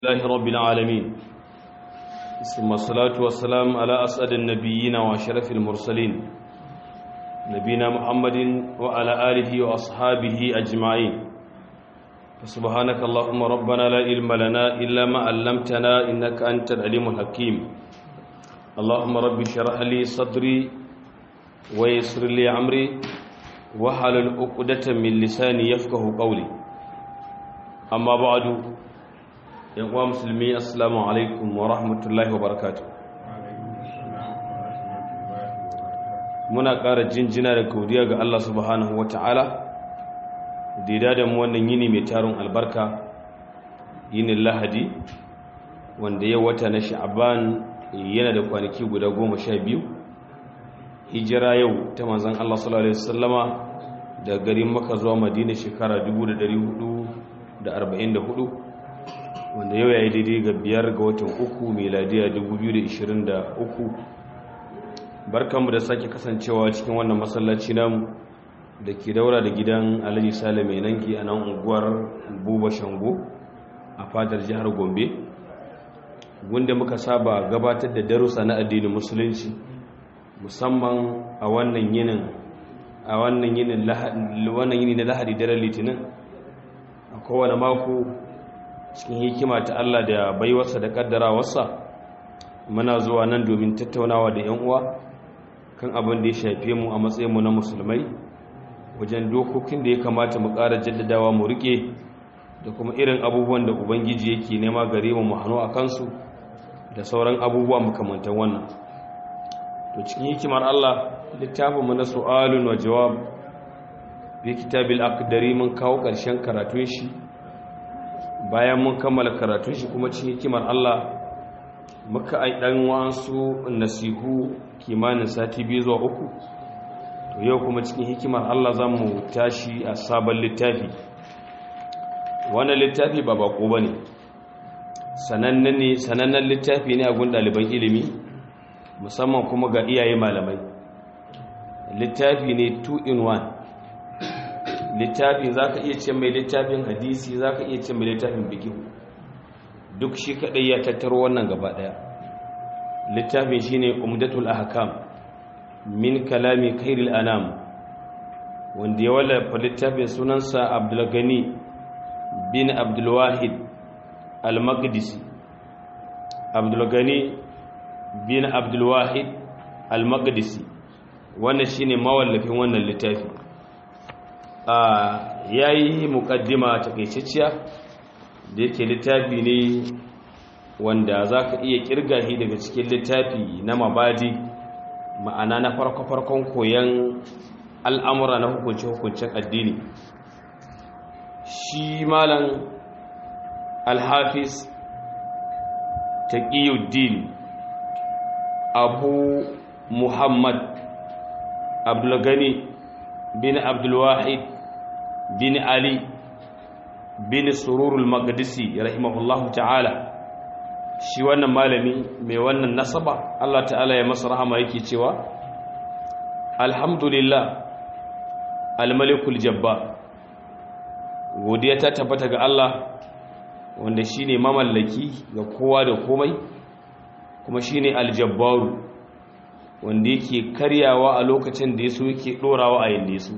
الله رب العالمين ثم الصلاة والسلام على أسعد النبيين وأشرف المرسلين نبينا محمد وعلى آله وأصحابه أجمعين سبحانك اللهم ربنا لا علم لنا إلا ما علمتنا إنك أنت العليم الحكيم اللهم رب اشرح لي صدري ويسر لي أمري وحلل عقدة من لساني يفقه قولي أما بعد uwa musulmi assalamu alaikum wa rahmatullahi wa barakatu muna ƙara jinjina da godiya ga Allah subhanahu wa ta'ala da da mu wannan yini mai tarin albarka yinin lahadi wanda ya wata na sha'aban yana da kwanaki guda goma sha biyu hijira yau ta manzan Allah sallallahu Alaihi wasallama da garin maka zuwa madina shekara 1444 wanda yau ya yi daidai ga biyar ga watan uku meladiya 2023 barkanmu da sake kasancewa cikin wannan masallaci namu da ke daura da gidan alhaji sale mai nanki a nan unguwar buba shango a fadar jihar gombe wanda muka saba gabatar da darussa na addinin musulunci musamman a wannan yinin a wannan yinin wannan yini na lahadi daren litinin a kowane mako cikin hikima ta Allah da baiwarsa da kaddarawarsa muna zuwa nan domin tattaunawa da 'yan uwa kan abin da ya shafe mu a matsayinmu na musulmai wajen dokokin da ya kamata mu ƙara jaddadawa mu rike da kuma irin abubuwan da ubangiji yake nema gare mu mu hannu a kansu da sauran abubuwa makamantan wannan to cikin hikimar Allah littafin mu na su'alun wa jawab bi kitabil aqdari mun kawo ƙarshen karatun shi bayan mun kammala karatun shi kuma cikin hikimar Allah muka ai dan wasu nasihu kimanin sati biyu zuwa uku to yau kuma cikin hikimar Allah zamu tashi a sabon littafi wannan littafi ba bako bane sanannen ne sanannen littafi ne a gun ɗaliban ilimi musamman kuma ga iyaye malamai littafi ne 2 in 1 littafi za ka iya ce mai littafin hadisi za ka iya ce mai littafin bikihu duk shi kaɗai ya tattaro wannan gaba ɗaya littafin shi ne umdatul ahkam min kalami kairil anam wanda ya wallafa littafin sunansa abdulgani bin abdulwahid al-maqdisi abdulgani bin abdulwahid al-maqdisi wannan shine mawallafin wannan littafi ya yi mukaddima takaitacciya da yake littafi ne wanda za ka iya kirga shi daga cikin littafi na mabadi ma'ana na farko-farkon koyon al'amura na hukunce-hukuncen addini shi malam alhafiz taqiyuddin abu muhammad abdulgani bin abdulwahid bin ali bin sururul maqdisi rahimahullahu ta'ala shi wannan malami mai wannan nasaba Allah ta'ala ya masa rahama yake cewa alhamdulillah almalikul jabba godiya ta tabbata ga Allah wanda shine mamallaki ga kowa da komai kuma shine aljabbaru wanda yake karyawa a lokacin da yaso yake dorawa a yanda yaso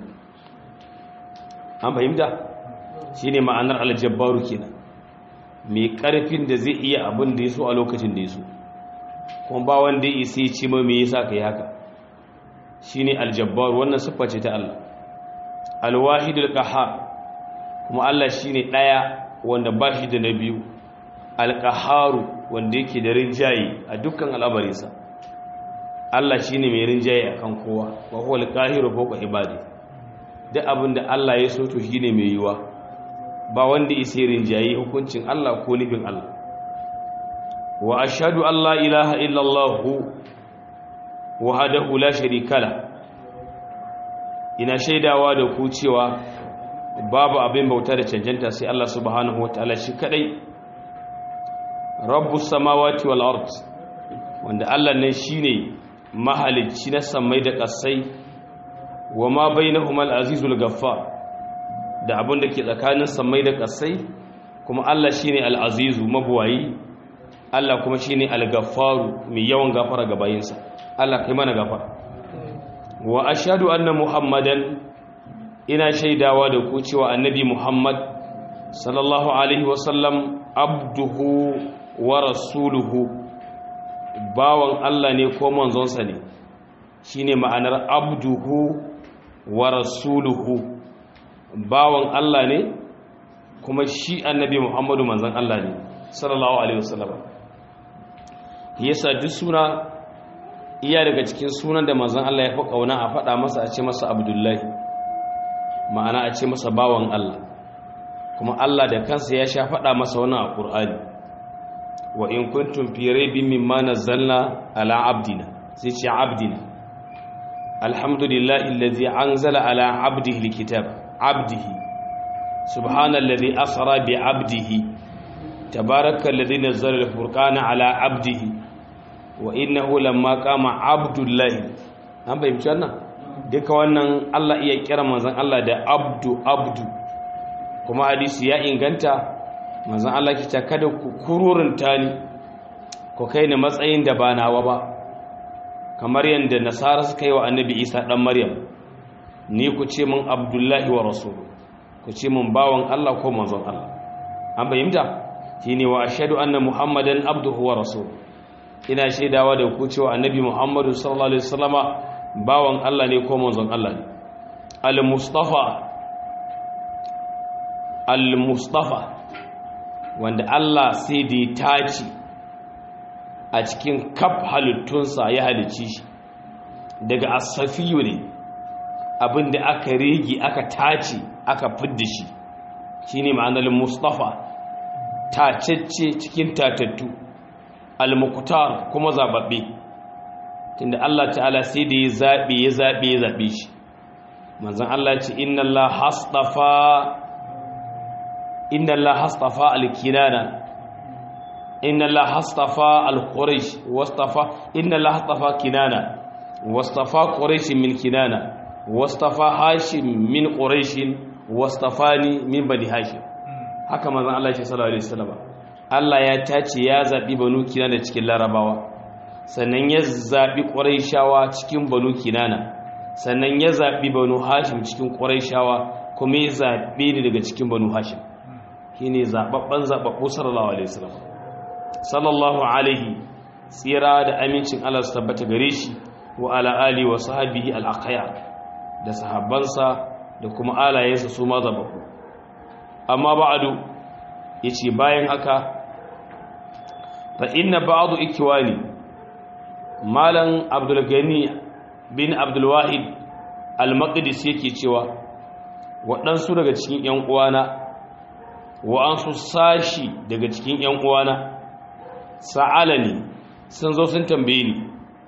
an fahimta shine ma'anar aljabbaru kenan mai karfin da zai iya abin da yaso a lokacin da yaso kuma ba wanda ya isa ce mai me yasa kai haka shine aljabbaru wannan siffa ce ta Allah alwahidul qahhar kuma Allah shine daya wanda ba shi da na biyu alqaharu wanda yake da rinjaye a dukkan al'amarinsa Allah shi ne mai rinjaye a kan kowa wa huwa alƙahiru fawqa ibadi duk abin da Allah ya so to shi ne mai yiwa ba wanda isa rinjaye hukuncin Allah ko nufin Allah wa ashhadu an la ilaha illa Allah wahdahu la sharika la ina shaidawa da ku cewa babu abin bauta da cancanta sai Allah subhanahu wataala shi kadai rabbus samawati wal ard wanda Allah ne shine mahalicci na samai da ƙasai wa ma bai na humal azizul gaffa da abin da ke tsakanin samai da ƙasai kuma Allah shine al-azizu mabuwayi Allah kuma shine al-gaffaru mai yawan gafara ga bayinsa Allah kai mana gafara wa ashhadu anna muhammadan ina shaidawa da ku cewa annabi muhammad sallallahu alaihi wasallam abduhu wa rasuluhu bawan Allah ne ko manzonsa ne shine ma'anar abduhu wa rasuluhu bawan Allah ne kuma shi annabi Muhammadu manzon Allah ne sallallahu alaihi wasallam yasa duk suna iya daga cikin sunan da manzon Allah ya fi kauna a faɗa masa a ce masa abdullahi ma'ana a ce masa bawan Allah kuma Allah da kansa ya sha faɗa masa wannan a Qur'ani wa in kuntum fi raibin mimma nazzalna ala abdina sai ce abdina alhamdulillahi allazi anzala ala abdihi alkitab abdihi subhanallazi asra bi abdihi tabarakallazi nazzala alfurqana ala abdihi wa innahu lamma qama abdullahi an bayyana wannan duka wannan Allah iya kira manzon Allah da abdu abdu kuma hadisi ya inganta manzon Allah ke ta kada ku kururunta ni ku kai ni matsayin da ba nawa ba kamar yadda nasara suka yi wa annabi isa ɗan maryam ni ku ce min abdullahi wa rasulu ku ce min bawan Allah ko manzon Allah an bayyanta shine wa ashhadu anna muhammadan abduhu wa rasulu ina shaidawa da ku cewa annabi muhammadu sallallahu alaihi wasallama bawan Allah ne ko manzon Allah ne al-mustafa al-mustafa wanda Allah sai da ya tace a cikin kaf halittunsa ya halicci shi daga asafiyu ne abinda aka rigi aka tace aka fidda shi shine ma'anar mustafa tacecce cikin tatattu al-muqtar kuma zababbe tunda Allah ta'ala sai da ya zabe ya zabe ya zabe shi manzon Allah ya ce inna Allah hastafa inna Allah hastafa al-kinana inna Allah hastafa al-quraish wastafa inna Allah hastafa kinana wastafa quraish min kinana wastafa hashim min quraish wastafani min bani hashim haka manzon Allah ya sallallahu alaihi wasallam Allah ya tace ya zabi banu kinana cikin larabawa sannan ya zabi quraishawa cikin banu kinana sannan ya zabi banu hashim cikin quraishawa kuma ya zabe ni daga cikin banu hashim shine zababban zababbu sallallahu alaihi wasallam sallallahu alaihi tsira da amincin Allah su tabbata gare shi wa ala ali wa sahabihi al-aqyar da sahabbansa da kuma alayensa su ma zababbu amma ba'du yace bayan haka fa inna ba'du ikwani malam abdul gani bin abdul wahid al-maqdis yake cewa waɗansu daga cikin ƴan uwana wa'ansu sashi daga cikin ‘yan uwana sa'alani sun zo sun tambaye ni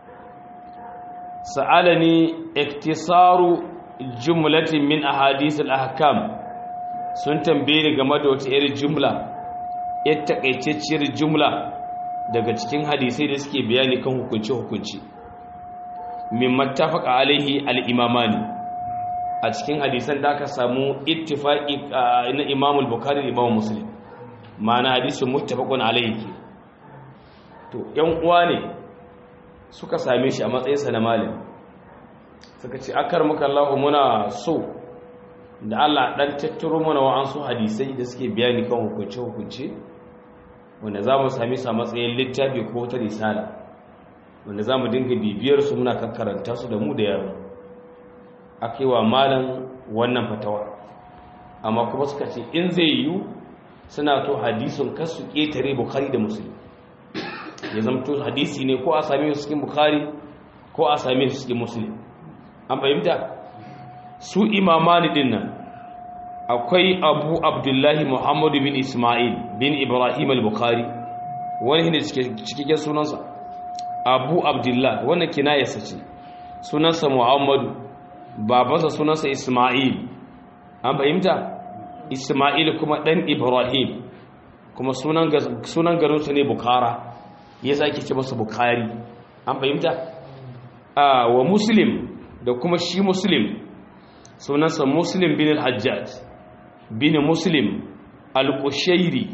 sa'alani iktisaru jumlatin min ahadith al-ahkam sun tambaye ni game da wata irin jumla yar takaitacciyar jumla daga cikin hadisai da suke bayani kan hukunci-hukunci min mattafaka alaihi al-imamani a cikin hadisan da aka samu ittifaqi na Imam al-Bukhari da Imam Muslim ma'ana hadisin muttafaqun alayhi to yan uwa ne suka same shi a matsayin sa na malam suka ce akar muka Allah muna so da Allah dan tattaro mana wa'ansu hadisai da suke bayani kan hukunce hukunce wanda za mu sami su a matsayin littafi ko ta risala wanda za mu dinga bibiyar su muna kakkaranta su da mu da yaro aka yi wa malam wannan fatawa amma kuma suka ce in zai yiwu suna to hadisun kasu ƙetare bukari da musulmi ya zamto hadisi ne ko a same su cikin bukari ko a same su cikin musulmi an fahimta su imamani din nan akwai abu abdullahi muhammadu bin ismail bin ibrahim al-bukhari wani ne cikin sunansa abu abdullahi wannan kinayarsa ce sunansa muhammadu babansa sunansa Ismail an fahimta Ismail kuma ɗan Ibrahim kuma sunan garinsu ne Bukhara ya sake ce masa Bukhari an fahimta wa Muslim da kuma shi Muslim sunansa Muslim bin al-Hajjaj bin Muslim al-qushairi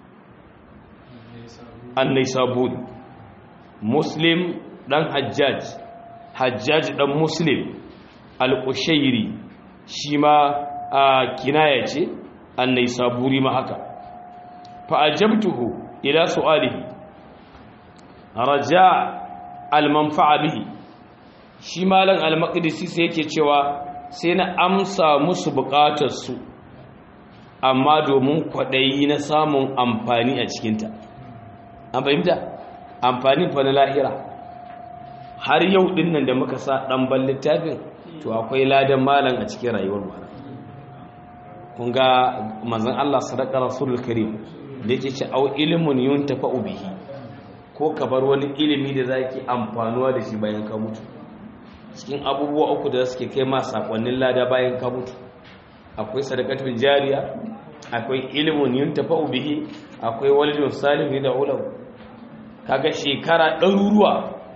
an-naisaburi muslim dan hajjaj hajjaj dan muslim al-qushairi shi ma a kinaya ce an-naisaburi ma haka fa ajabtuhu ila su'alihi raja al-manfa'a bihi shi malam al-maqdisi sai yake cewa sai na amsa musu bukatarsu amma domin kwaɗayi na samun amfani a cikinta an fahimta amfani fa na lahira har yau ɗin nan da muka sa ɗanban littafin to akwai ladan malam a cikin rayuwar mu kun ga manzon Allah sadaka rasulul karim da yake ce au ilmun yuntafa'u bihi ko ka bar wani ilimi da zaki amfanuwa da shi bayan ka mutu cikin abubuwa uku da suke kai ma sakonnin lada bayan ka mutu akwai sadakatun jariya akwai ilimin yin tafa'u bihi akwai walidun salihu da ulam kaga shekara ɗaruruwa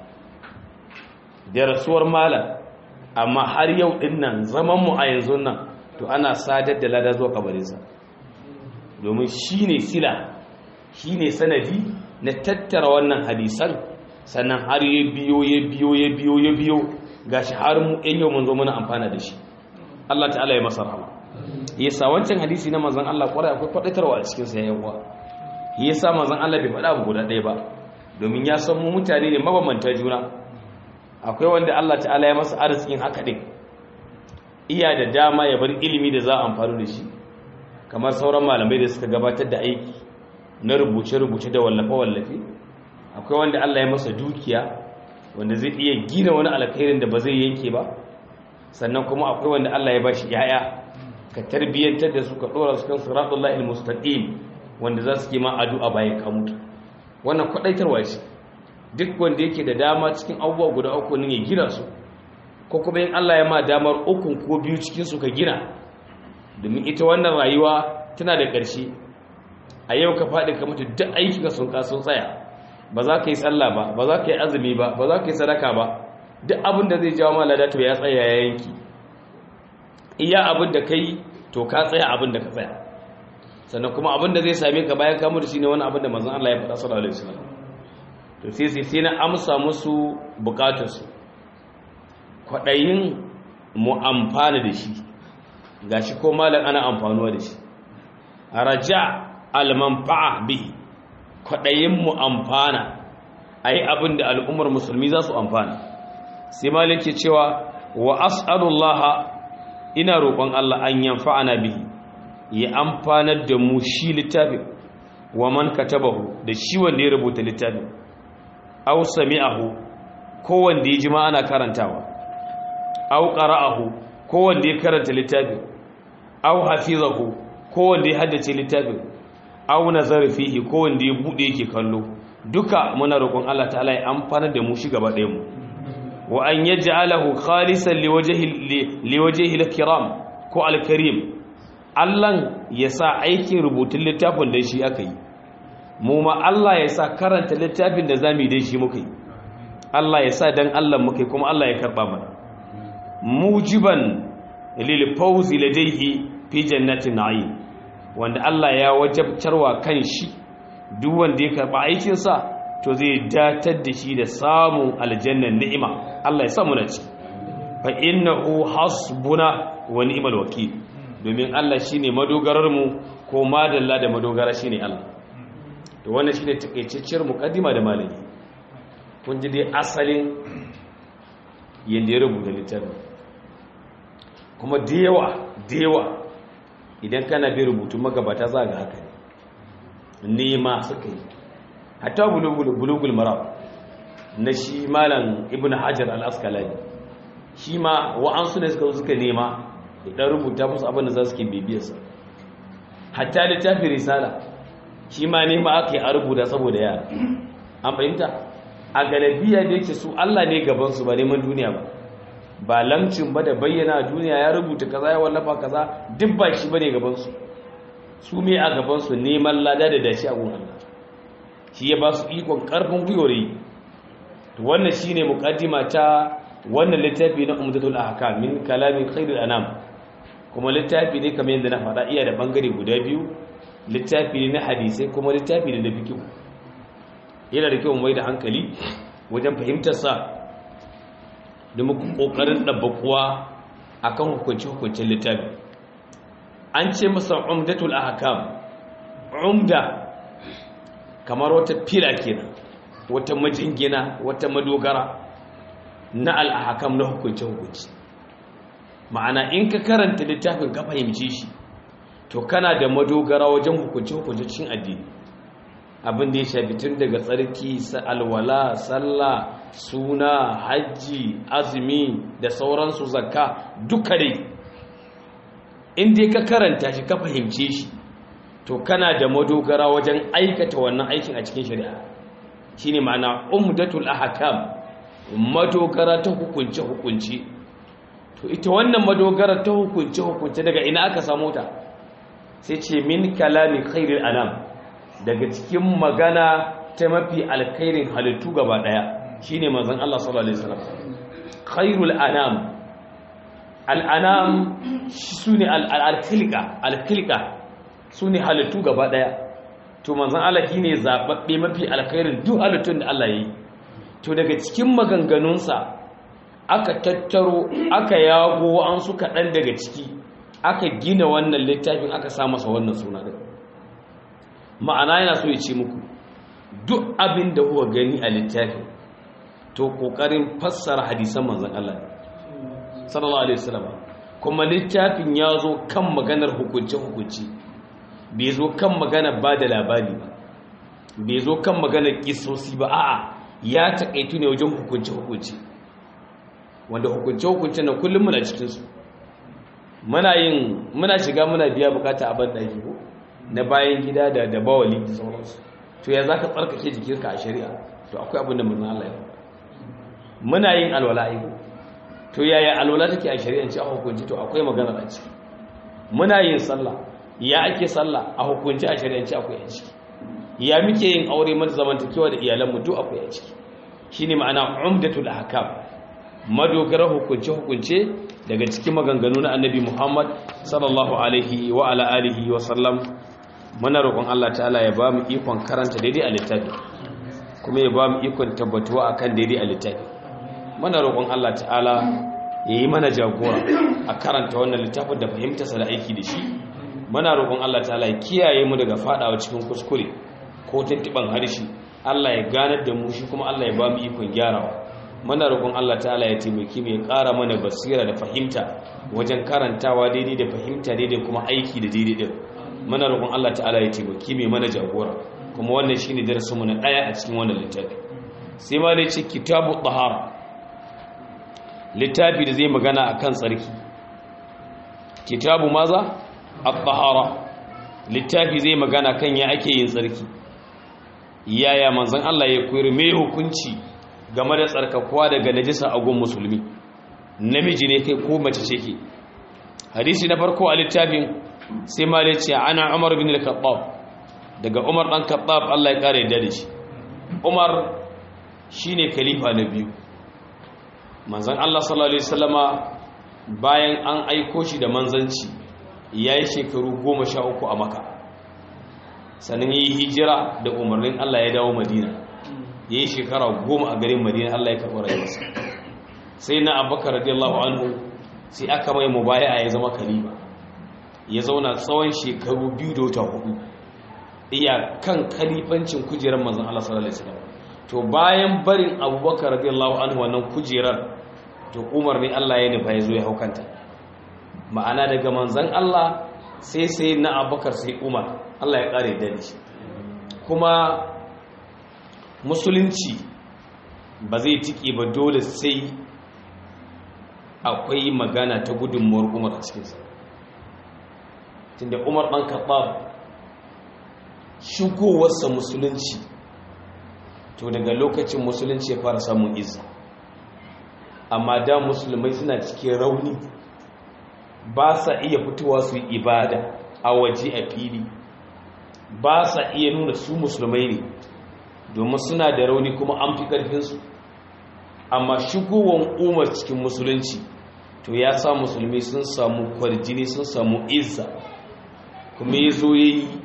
da rasuwar malam amma har yau ɗin nan zaman mu a yanzu nan to ana sadar da lada zuwa kabarinsa domin shi ne sila shi ne sanadi na tattara wannan hadisan sannan har ya biyo ya biyo ya biyo ya biyo gashi har mu ɗan yau mun zo muna amfana da shi Allah ta'ala ya masa rahama yasa wancan hadisi na manzon Allah kwarai akwai kwadatarwa a cikin sa yayin uwa yasa manzon Allah bai faɗa abu guda ɗaya ba domin ya san mu mutane ne mabambanta juna akwai wanda Allah ta'ala ya masa arzikin haka din iya da dama ya bar ilimi da za a amfani da shi kamar sauran malamai da suka gabatar da aiki na rubuce-rubuce da wallafe-wallafe akwai wanda Allah ya masa dukiya wanda zai iya gina wani alkhairin da ba zai yanke ba sannan kuma akwai wanda Allah ya ba shi yaya ka tarbiyyantar da su ka dora su kan siratullahi almustaqim wanda za su ke ma addu'a bayan ka mutu wannan kwadaitarwa ce duk wanda yake da dama cikin abubuwa guda uku ne ya gina su ko kuma in Allah ya ma damar ukun ko biyu cikin su ka gina domin ita wannan rayuwa tana da ƙarshe a yau ka faɗi ka mutu duk aikinka sun ka sun tsaya ba za ka yi tsalla ba ba za ka yi azumi ba ba za ka yi sadaka ba duk abin da zai jawo ma ladato ya tsaya ya yanki iya abin da ka yi to ka tsaya abin da ka tsaya sannan kuma abin da zai same ka bayan ka mutu shine wani abin da manzon Allah ya faɗa sallallahu alaihi wasallam to sai sai sai na amsa musu bukatarsu kwaɗayin mu amfana da shi gashi ko malam ana amfanuwa da shi raja al-manfa'a bihi kwaɗayin mu amfana a yi abin da al'ummar musulmi za su amfana sai malik ke cewa wa as'alullaha ina roƙon Allah an yanfa'ana bihi ya amfanar da mu shi littafin wa man katabahu da shi wanda ya rubuta littafin aw sami'ahu ko wanda ya jima ana karantawa aw qara'ahu ko wanda ya karanta littafin aw hafizahu ko wanda ya haddace littafin aw nazara fihi ko wanda ya bude yake kallo duka muna roƙon Allah ta'ala ya amfana da mu shi gaba ɗayan mu wa an yaj'alahu khalisan liwajhi liwajhi al-kiram ko al-karim Allah ya sa aikin rubutun littafin da shi aka yi mu ma Allah ya sa karanta littafin da zamu yi da shi muka yi Allah ya sa dan Allah muka yi kuma Allah ya karba mana mujiban lil fawzi ladayhi fi jannatin na'im wanda Allah ya wajabtarwa kan shi duk wanda ya karba aikin sa to zai datar da shi da samun aljannan ni'ima Allah ya sa mu na ci fa innahu hasbuna wa ni'mal wakil domin Allah shine madogarar mu ko madalla da madogara shine Allah to wannan shine takeicecciyar muqaddima da malami kun ji dai asalin yanda ya rubuta littafin kuma da yawa da yawa idan kana bi rubutun magabata za ga haka ne nema suka yi hatta bulugul marab na shi malam ibn hajar al-askalani shi ma wa'ansu ne suka suka nema idan rubuta musu abin da za su ke bibiyarsa hatta littafin risala shi ma nema aka yi a rubuta saboda yara an fahimta a galabiya da yake su allah ne gabansu ba neman duniya ba ba lamcin ba da bayyana duniya ya rubuta kaza ya wallafa kaza duk ba shi ba ne gabansu su me a gabansu neman lada da dashi a gun allah shi ya ba su ikon karfin gwiwar to wannan shine muqaddima ta wannan littafi na umdatul ahkam min kalamin khairul anam kuma littafi ne kamar yadda na faɗa iya da bangare guda biyu littafi ne na hadisai kuma littafi ne na fikihu yana da kyau mai da hankali wajen fahimtarsa da muku ƙoƙarin ɗabbaƙuwa a kan hukunci-hukuncin littafi an ce masa umdatul ahkam umda kamar wata fila kenan wata majingina wata madogara na al'ahakam na hukunce-hukunci ma'ana in ka karanta littafin ka fahimci shi to kana da madogara wajen hukunce-hukunce cikin addini abin da ya shafi tun daga tsarki alwala sallah suna hajji azumi da sauransu zakka duka dai in dai ka karanta shi ka fahimce shi to kana da madogara wajen aikata wannan aikin a cikin shari'a shine ma'ana umdatul ahkam madogara ta hukunce hukunci to ita wannan madogara ta hukunce hukunce daga ina aka samu ta sai ce min kalami khairil anam daga cikin magana ta mafi alkhairin halittu gaba daya shine manzon Allah sallallahu alaihi wasallam khairul anam al-anam sune al-khilqa al-khilqa sune halittu gaba daya to manzon Allah shine zababbe mafi alkhairin duk halittun da Allah yayi to daga cikin maganganunsa aka tattaro aka yago an su kaɗan daga ciki aka gina wannan littafin aka sa masa wannan suna din ma'ana yana so ya ce muku duk abin da kuka gani a littafin to kokarin fassara hadisan manzon Allah sallallahu alaihi wasallam kuma littafin ya zo kan maganar hukunce hukunci bai zo kan magana ba da labari ba bai zo kan maganar kisosi ba a'a ya takaitu ne wajen hukunce hukunci wanda hukunce hukunce na kullum muna cikin su muna yin muna shiga muna biya bukata a banda ko na bayan gida da da bawali da sauransu to ya zaka tsarkake jikinka a shari'a to akwai abin da mun Allah ya muna yin alwala ai to yaya alwala take a shari'ance a hukunci to akwai magana a ciki muna yin sallah ya ake sallah a hukunci a shari'ance akwai a ciki ya muke yin aure mata zamantakewa da iyalanmu duk akwai a ciki shine ma'ana umdatul ahkam madogara hukunce hukunce daga cikin maganganu na annabi Muhammad sallallahu alaihi wa ala alihi wa sallam muna roƙon Allah ta'ala ya ba mu ikon karanta daidai a littafi kuma ya ba mu ikon tabbatuwa akan daidai a littafi muna roƙon Allah ta'ala ya yi mana jagora a karanta wannan littafin da fahimtarsa da aiki da shi muna roƙon Allah ta'ala ya kiyaye mu daga fadawa cikin kuskure ko tuntuban harshe Allah ya ganar da mu shi kuma Allah ya ba mu ikon gyarawa muna roƙon Allah ta'ala ya taimaki mu ya ƙara mana basira da fahimta wajen karantawa daidai da fahimta daidai kuma aiki da daidai din muna roƙon Allah ta'ala ya taimaki mu mana jagora kuma wannan shine darasin mu na daya a cikin wannan littafi sai ma dai ce kitabu tahara littafi da zai magana akan tsarki kitabu maza at-tahara littafi zai magana kan ya ake yin tsarki yaya manzon Allah ya koyar me hukunci game da tsarkakuwa daga najisa a gun musulmi namiji ne kai ko mace ce ke hadisi na farko a littafin sai ma da ce ana Umar bin al-Khattab daga Umar dan Khattab Allah ya kare da shi Umar shine khalifa na biyu manzon Allah sallallahu alaihi wasallama bayan an aiko shi da manzanci yayi shekaru 13 a Makka sannan yi hijira da umarnin Allah ya dawo Madina yayi shekara 10 a garin Madina Allah ya karɓi rayuwarsa sai na Abubakar radiyallahu anhu sai aka mai mubaya'a ya zama khalifa ya zauna tsawon shekaru biyu da wata hudu iya kan khalifancin kujerar manzon Allah sallallahu alaihi wasallam to bayan barin Abubakar radiyallahu anhu wannan kujerar to Umar ne Allah ya nufa ya zo ya haukanta ma'ana daga manzon Allah sai sai na Abubakar sai Umar Allah ya kare da shi kuma musulunci ba zai tiki ba dole sai akwai magana ta gudunmuwar Umar a cikinsa tunda Umar ɗan Khattab shigowarsa musulunci to daga lokacin musulunci ya fara samun izza amma da musulmai suna cikin rauni ba sa iya fitowa su yi ibada a waje a fili ba sa iya nuna su musulmai ne domin suna da rauni kuma an fi ƙarfinsu amma shigowar umar cikin musulunci to ya sa musulmi sun samu kwarjini sun samu izza kuma ya zo ya yi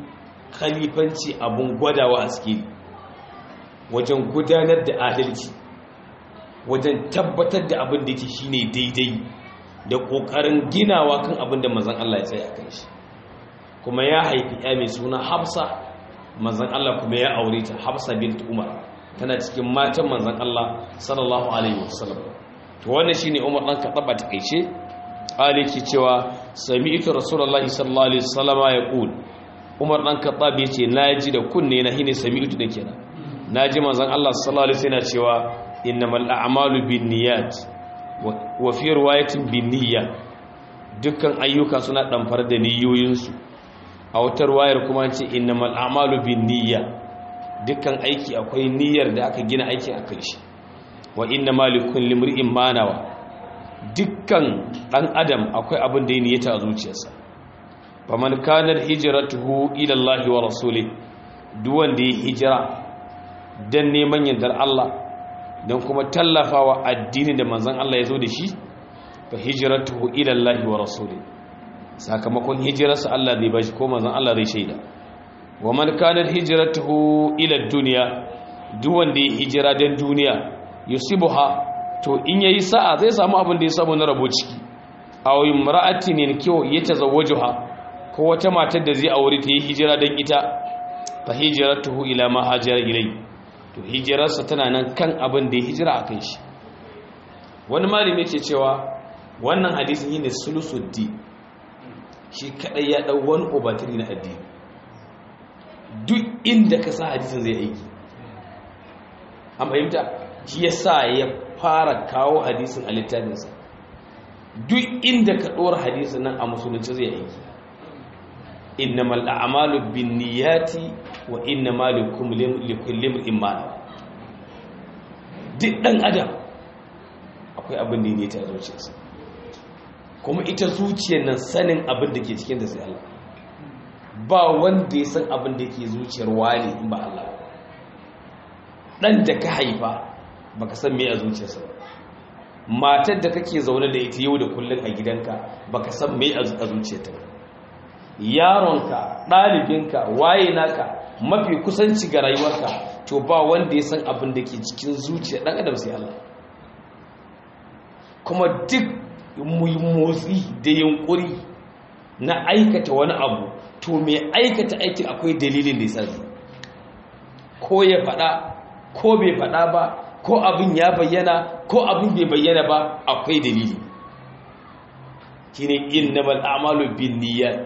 khalifanci abun gwadawa a cikin wajen gudanar da adalci wajen tabbatar da abin da yake shine daidai da kokarin ginawa kan abin da manzon Allah ya tsaya kan shi kuma ya haifi ya mai suna Hafsa manzon Allah kuma ya aure ta Hafsa bint Umar tana cikin matan manzon Allah sallallahu alaihi wasallam to wannan shine Umar dan Khattab ta kaice aliki cewa sami'tu rasulullahi sallallahu alaihi wasallam yaqul Umar dan Khattab yace naji da kunne na hine sami'tu da kenan naji manzon Allah sallallahu alaihi wasallam cewa innamal a'malu binniyat wa fi riwayatin binniyya dukkan ayyuka suna damfar da niyoyinsu a wata riwayar kuma ce innamal a'malu binniyya dukkan aiki akwai niyyar da aka gina aikin akan shi wa innamal likulli imrin manawa dukkan dan adam akwai abin da ya niyyata a zuciyarsa faman kana hijratuhu ila Allah wa rasulih duk wanda ya hijira dan neman yardar Allah don kuma tallafawa addini da manzon Allah ya zo da shi fa hijratuhu ila Allah wa rasulih sakamakon hijirarsa Allah zai bashi ko manzon Allah zai shaida wa man kana hijratuhu ila dunya duk wanda ya hijira dan duniya yusibuha to in yayi sa'a zai samu abin da ya samu na rabo ciki aw imra'atin kiyo yatazawwajuha ko wata matar da zai aure ta yi hijira dan ita fa hijratuhu ila ma hajara ilai to hijirarsa tana nan kan abin da ya hijira a kan shi wani malami yake cewa wannan hadisin yin sulusuddi shi kadai ya dau wani obatiri na addini duk inda ka sa hadisin zai aiki an fahimta shi ya sa ya fara kawo hadisin a littafinsa duk inda ka ɗora hadisin nan a musulunci zai aiki innamal a'malu binniyati wa innamal likulli imrin ma duk dan adam akwai abin da ne ta zuciyarsa kuma ita zuciyar nan sanin abin da ke cikin da sai Allah ba wanda ya san abin da ke zuciyar wani in ba Allah dan da ka haifa baka san me a zuciyarsa ba matar da kake zaune da ita yau da kullun a gidanka baka san me a zuciyarta ba yaronka ɗalibinka waye naka mafi kusanci ga rayuwarka to ba wanda ya san abin da ke cikin zuciya ɗan adam sai Allah kuma duk motsi da yunkuri na aikata wani abu to mai aikata aikin akwai dalilin da ya sa ko ya faɗa ko bai faɗa ba ko abin ya bayyana ko abin bai bayyana ba akwai dalili shine innamal a'malu binniyat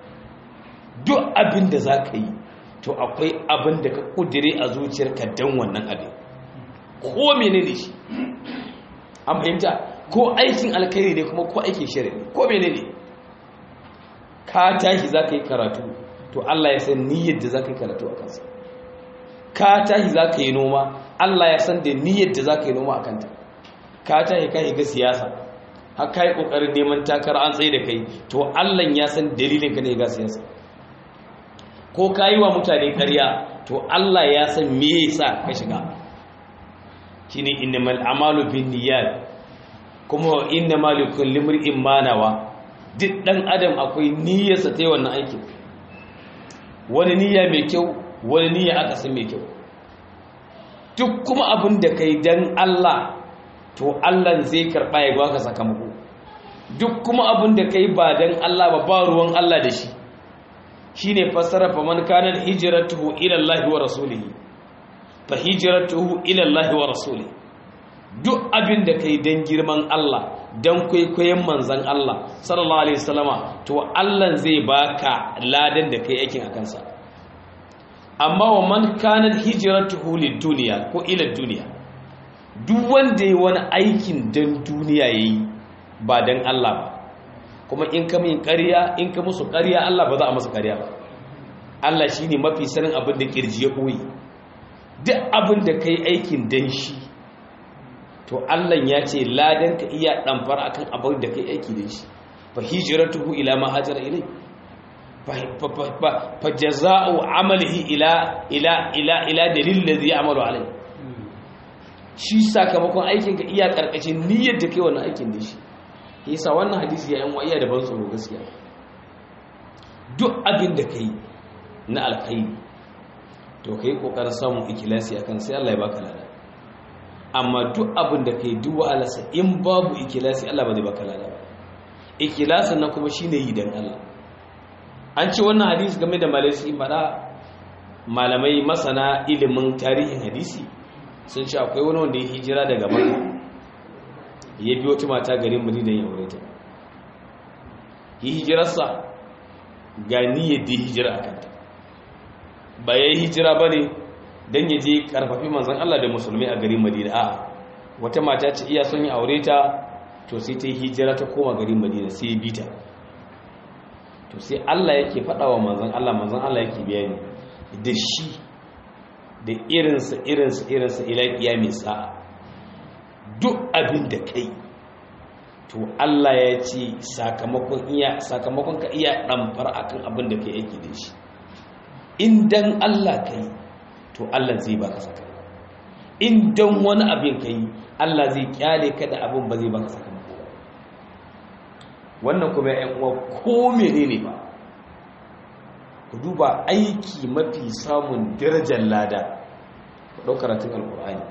duk abin da za ka yi to akwai abin da ka kudire a zuciyarka don wannan abin ko mene ne shi an fahimta ko aikin alkhairi ne kuma ko aikin shirin ko mene ne ka tashi za ka yi karatu to Allah ya san niyyar da za ka yi karatu a kansa ka tashi za ka yi noma Allah ya san da niyyar da za ka yi noma a kanta ka tashi ka yi ga siyasa har ka yi ƙoƙarin neman takara an tsaye da kai to Allah ya san dalilin ka ne ga siyasa ko ka yi wa mutane karya to Allah ya san me yasa ka shiga shine innamal a'malu binniyat kuma innamal likulli imrin ma nawa duk dan adam akwai niyyarsa ta yi wannan aikin wani niyya mai kyau wani niyya aka san mai kyau duk kuma abin da kai dan Allah to Allah zai karba ya baka sakamako duk kuma abin da kai ba dan Allah ba ba ruwan Allah da shi shine fassara fa man kana hijratuhu ila Allah wa rasulihi fa hijratuhu ila Allah wa rasulihi duk abin da kai dan girman Allah dan kwaikwayon manzon Allah sallallahu alaihi wasallama to Allah zai baka ladan da kai aikin akan sa amma wa man kana hijratuhu lid-dunya ko ila dunya duk wanda yayi wani aikin dan duniya yayi ba dan Allah ba kuma in ka min ƙarya in ka musu ƙarya Allah ba za a masa ƙarya ba Allah shi ne mafi sanin abin da ƙirji ya ɓoye duk abin da ka yi aikin dan shi to Allah ya ce ladan ka iya ɗamfar akan abin da ka yi aiki dan shi fa hijratuhu ila ma hajara ilai fa jaza'u amalihi ila ila ila ila dalil ladhi ya'malu alai shi sakamakon aikin ka iya karkashin niyyar da kai wannan aikin da shi yasa wannan hadisi ya yan waiya da ban tsoro gaskiya duk abin da kai na alkhairi to kai kokarin samun ikilasi akan sai Allah ya baka lada amma duk abin da kai duk wa'alarsa in babu ikilasi Allah ba zai baka lada ba ikilasin nan kuma shine yi dan Allah an ce wannan hadisi game da malaisi fada malamai masana ilimin tarihin hadisi sun ce akwai wani wanda ya hijira daga makka ya biyo ta mata garin madina ya aure ta yi hijirarsa ga niyyar da hijira a kanta ba ya yi hijira ba ne don ya je karfafi manzan Allah da musulmi a garin madina a wata mata ce iya son ya aure ta to sai ta yi hijira ta koma garin madina sai ya bita to sai Allah yake faɗa wa manzan Allah manzan Allah yake bayani da shi da irinsa irinsa irinsa ila mai sa'a duk abin da kai to Allah ya ce sakamakon iya sakamakon ka iya ɗamfar akan abin da kai yake da shi in dan Allah kai to Allah zai baka sakamako in dan wani abin kai Allah zai kyale ka da abin ba zai baka sakamako ba wannan kuma ƴan uwa ko menene ba ku duba aiki mafi samun darajar lada ku ɗau karatun alkur'ani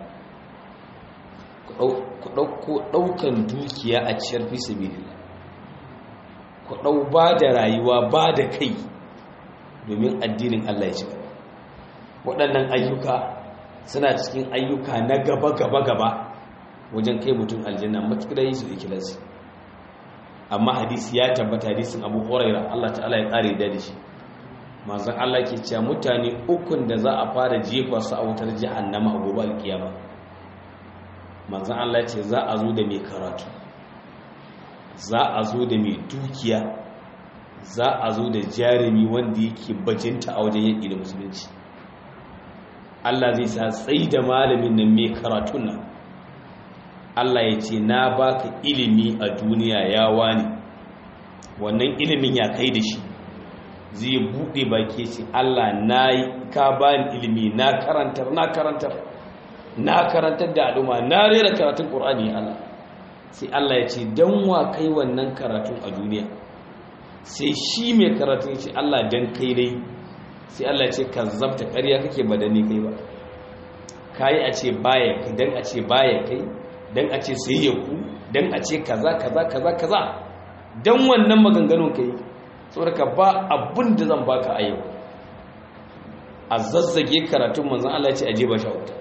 ku ɗauko ɗaukan dukiya a ciyar fi sabilillah ku ɗau ba da rayuwa ba da kai domin addinin Allah ya ci gaba waɗannan ayyuka suna cikin ayyuka na gaba-gaba-gaba wajen kai mutum aljanna matuƙar yi su ikilansu amma hadisi ya tabbata hadisin abu huraira Allah ta'ala ya ƙare da shi manzon Allah ke cewa mutane ukun da za a fara jefa su a wutar jahannama a gobe alkiyama manzon Allah ce za a zo da mai karatu za a zo da mai dukiya za a zo da jarumi wanda yake bajinta a wajen yaƙi da musulunci Allah zai sa tsayi da malamin nan mai karatun nan Allah ya ce na baka ilimi a duniya ya wani wannan ilimin ya kai da shi zai buɗe baki ce Allah na ka bani ilimi na karantar na karantar na karantar da al'umma na rera karatun ƙur'ani Allah sai Allah ya ce don wa kai wannan karatun a duniya sai shi mai karatun ce Allah don kai dai sai Allah ya ce ka zabta ƙarya kake ba da ni kai ba kayi a ce baya kai don a ce baya kai don a ce sai ya ku don a ce kaza kaza kaza kaza don wannan maganganun kai saboda ka ba abin da zan baka a yau a zazzage karatun manzan Allah ce aje ba sha wuta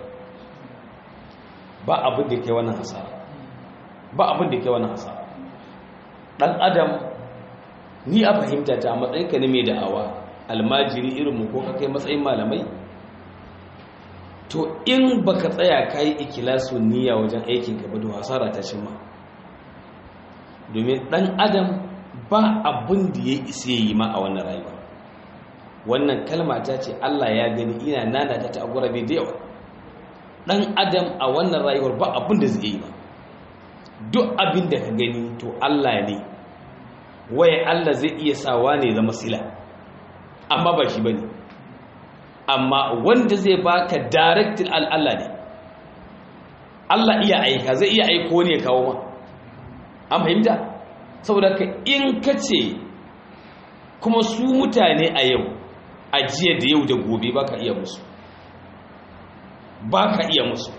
ba abin da ke wannan hasara ba abin da ke wannan hasara dan adam ni a fahimta ta matsayin ka ne mai da'awa almajiri irin mu ko ka kai matsayin malamai to in baka tsaya kai ikilasu niyya wajen aikin ka ba da hasara ta cimma domin dan adam ba abin da ya isa yi ma a wannan rayuwa wannan kalma ta ce Allah ya gani ina nana ta ta gurabe da yawa dan adam a wannan rayuwar ba abin da zai yi ba duk abin da ka gani to Allah ne waye Allah zai iya sawa ne zama sila amma ba shi bane amma wanda zai baka directin Allah ne Allah iya aika zai iya aiko ne ya kawo ma an fahimta saboda ka in ka ce kuma su mutane a yau a jiya da yau da gobe ba ka iya musu ba ka iya musu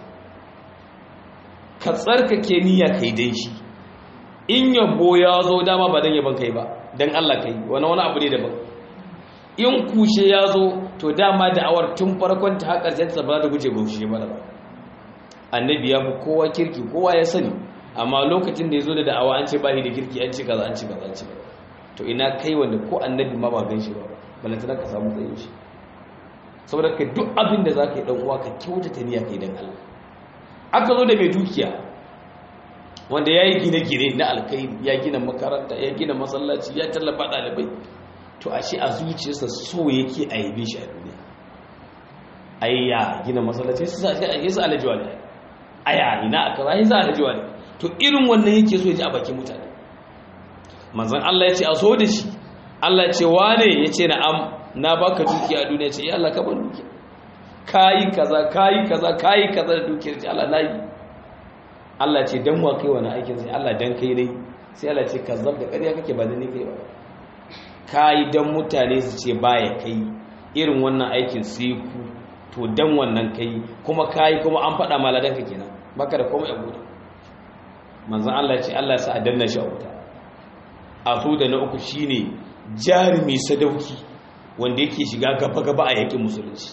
ka tsarkake niyya ka yi don shi in yabo ya zo dama ba don yaban kai ba don Allah ka yi wani wani abu ne daban in kushe ya zo to dama da awar tun farkon ta haƙar jansa ba da guje gushe ba ba annabi ya fi kowa kirki kowa ya sani amma lokacin da ya zo da da'awa an ce ba da kirki an ce kaza an ce kaza an ce kaza to ina kai wanda ko annabi ma ba gan shi ba balantana ka samu tsayin shi saboda ka duk abin da za ka yi ɗan uwa ka kyautata niyya kai dan Allah aka zo da mai dukiya wanda ya yi gine-gine na alkai ya gina makaranta ya gina masallaci ya tallafa ɗalibai to a shi a zuciyarsa so yake a yabe shi a duniya ai ya gina masallaci ya sa alajiwa ne aya ina aka rayu za alajiwa ne to irin wannan yake so ya ji a bakin mutane manzan Allah ya ce a so da shi Allah ya ce wane ya ce na'am na baka dukiya a duniya ce ya Allah ka ban dukiya kayi kaza kayi kaza kayi kaza da dukiyar ce Allah nayi Allah ce dan wa kai wani aikin sai Allah dan kai ne sai Allah ce kazzab da ƙarya kake ba da ni kai ba kayi dan mutane su ce baya kai irin wannan aikin sai ku to dan wannan kai kuma kai kuma an faɗa maladan ka kenan baka da komai a gudu manzon Allah ya ce Allah ya sa a danna shi a wuta a so da na uku shine jarumi sadauki wanda yake shiga gaba gaba a yakin musulunci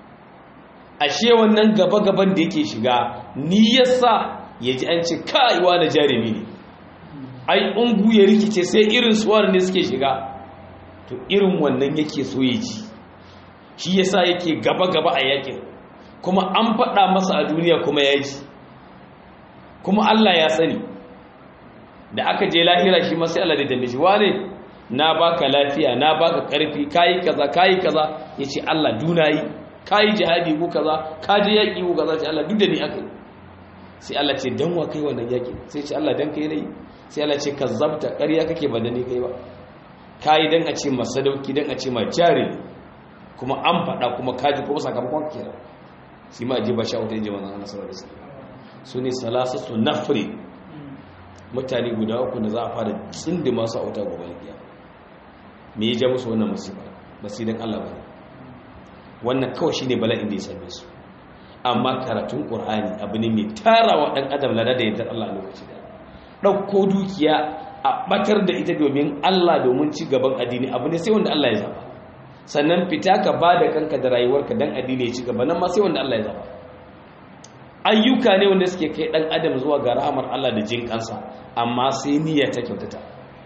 ashe wannan gaba gaban da yake shiga ni yasa yaji an ce kai wani jarumi ne ai ungu ya rikice sai irin suwar ne suke shiga to irin wannan yake so ya ji shi yasa yake gaba-gaba a yakin kuma an faɗa masa a duniya kuma ya ji kuma Allah ya sani da aka je lahira shi masu Allah da danne shi wane na baka lafiya na baka karfi kayi kaza kayi kaza yace Allah dunayi kayi jihadi ko kaza ka je yaki ko kaza ce Allah duk da ni aka yi sai Allah ce dan wa kai wannan yaki sai ce Allah dan kai nayi sai Allah ce kazzabta ƙarya kake ba da ni kai ba kayi dan a ce masadauki dan a ce ma jari kuma an faɗa kuma kaji kuma sakamakon kira shi ma ji ba sha wuta jama'a Allah sallallahu alaihi wasallam su ne salasatu nafri mutane guda uku da za a fara tsindi masu auta gobe alkiya me ya ja musu wannan musiba ba sai dan Allah ba wannan kawai shine bala'in da ya same su amma karatun qur'ani abu ne mai tarawa dan adam lada da yardar Allah a lokaci da dauko dukiya a batar da ita domin Allah domin ci gaban addini abu ne sai wanda Allah ya zaba sannan fita ka bada kanka da rayuwarka dan addini ya ci gaba nan ma sai wanda Allah ya zaba ayyuka ne wanda suke kai dan adam zuwa ga rahamar Allah da jin kansa amma sai niyya ta kyautata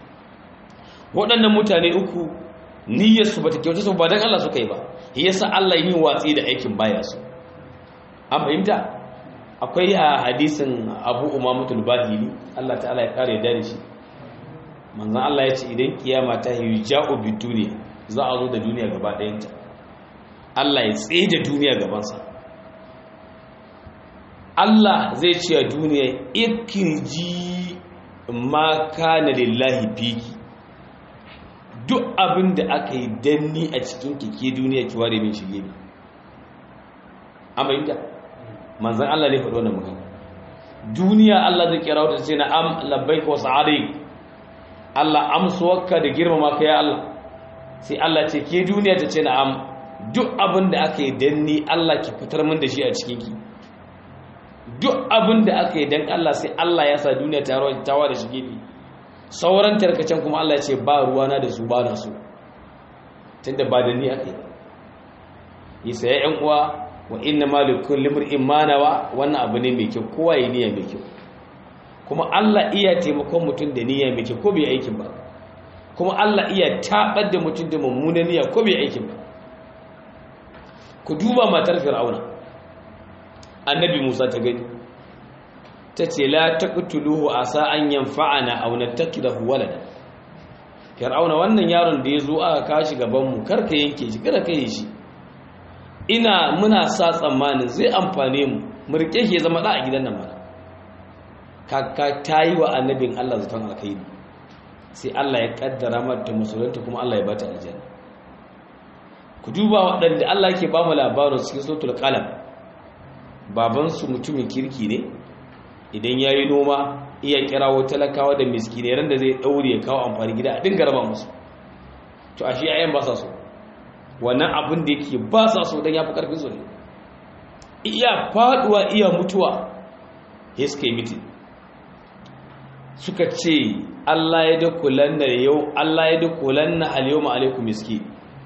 waɗannan mutane uku niyyar su bata kyautata ba dan Allah suka yi ba yasa Allah yi watsi da aikin baya su an fahimta akwai a hadisin Abu Umamatul Bahili Allah ta'ala ya kare da shi manzon Allah ya ce idan kiyama ta yi ja'u biduniya za a zo da duniya gaba ɗayanta Allah ya tsaye da duniya gabansa Allah zai ce a duniya ikirji ma kana lillahi fiki duk abin da aka yi danni a cikin kike duniya ki ware min shige ne amma inda manzan Allah ne faɗo wannan magana duniya Allah zai kira wata ce na am labbaik wa sa'adik Allah amsuwarka da girmama ka ya Allah sai Allah ce ke duniya ta ce na am duk abin da aka yi danni Allah ki fitar min da shi a cikin ki duk abin da aka yi don Allah sai Allah ya sa duniya tawa da shi gefe sauran tarkacen kuma Allah ya ce ba ruwana da su ba na su tunda ba da ni aka yi isa ya yan uwa wa inna malikun limur imanawa wannan abu ne mai kyau kowa ya niyya mai kyau kuma Allah iya taimakon mutum da niyya mai kyau ko bai aikin ba kuma Allah iya tabar da mutum da mummunan niyya ko bai aikin ba ku duba matar fir'auna annabi Musa ta gani ta ce la taqtuluhu asa an yanfa'ana aw nattakidahu walada fir'auna wannan yaron da yazo aka kashi gaban mu karka yanke shi kada kai shi ina muna sa tsammanin zai amfane mu mu rike shi ya zama da a gidan nan mana kaka tayi wa annabin Allah zaton alkhairi sai Allah ya kaddara mata musulunta kuma Allah ya bata aljanna ku duba waɗanda Allah yake ba mu labarin cikin suratul qalam babansu mutumin kirki ne idan ya yi noma iya kirawo talakawa da miskine ran da zai ɗaure ya kawo amfani gida a dinga raba musu to a shi yayan ba sa so wannan abin da yake ba sa so don ya fi ƙarfin su ne iya faɗuwa iya mutuwa ya suka yi mitin suka ce Allah ya dakulan na yau Allah ya dakulan na aliyu ma'alaikum miski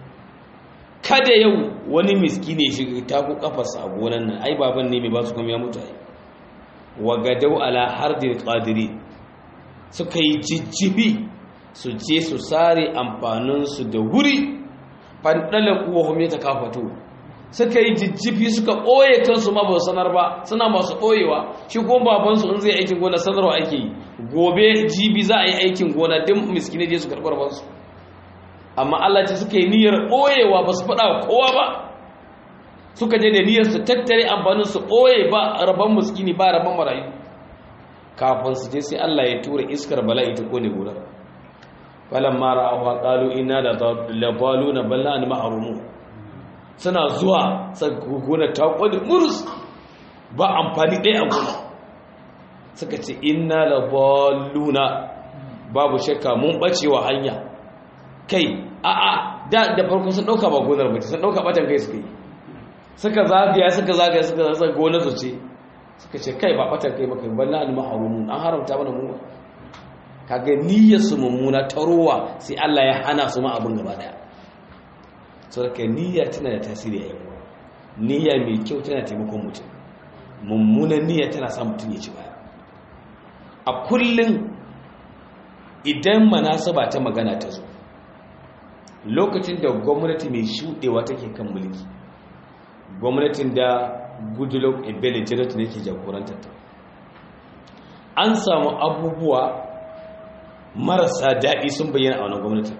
kada yau wani miski ne shiga taku kafarsa a gonan nan ai baban ne mai ba su kuma ya mutu ai wa gadau ala hardin qadiri suka yi jijjibi su je su sare amfaninsu da wuri fandala kuwa hume ta kafato suka yi jijjibi suka ɓoye kansu ma ba sanar ba suna masu ɓoyewa shi kuma babansu in zai aikin gona sanarwa ake yi gobe jibi za a yi aikin gona din miskine je su karɓar bansu amma Allah ce suka yi niyyar ɓoyewa ba su faɗa kowa ba suka je da niyyar su tattare amfanin su ɓoye ba rabon muskini ba rabon marayu kafin su je sai Allah ya tura iskar bala'i ta kone gurar falan mara awa ƙalu ina da labalu na balla an ma'arumu suna zuwa gona ta kone murus ba amfani ɗaya a gona suka ce ina labaluna babu shakka mun ɓacewa hanya kai a'a da da farko sun dauka ba gonar ba sun dauka batan kai suka yi suka zagaya suka zagaya suka zagaya gonar su ce suka ce kai ba batan kai maka balla al mahrum an haramta mana mu kaga niyyar su mummuna tarowa sai Allah ya hana su ma abin gaba daya saboda niyya tana da tasiri a yawa niyya mai kyau tana taimakon mutum mummunan niyya tana sa mutum ya ci baya a kullum idan manasaba ta magana ta zo lokacin da gwamnati mai shuɗewa take kan mulki gwamnatin da goodluck ebele jonathan yake jagorantar ta an samu abubuwa marasa daɗi sun bayyana a wani gwamnatin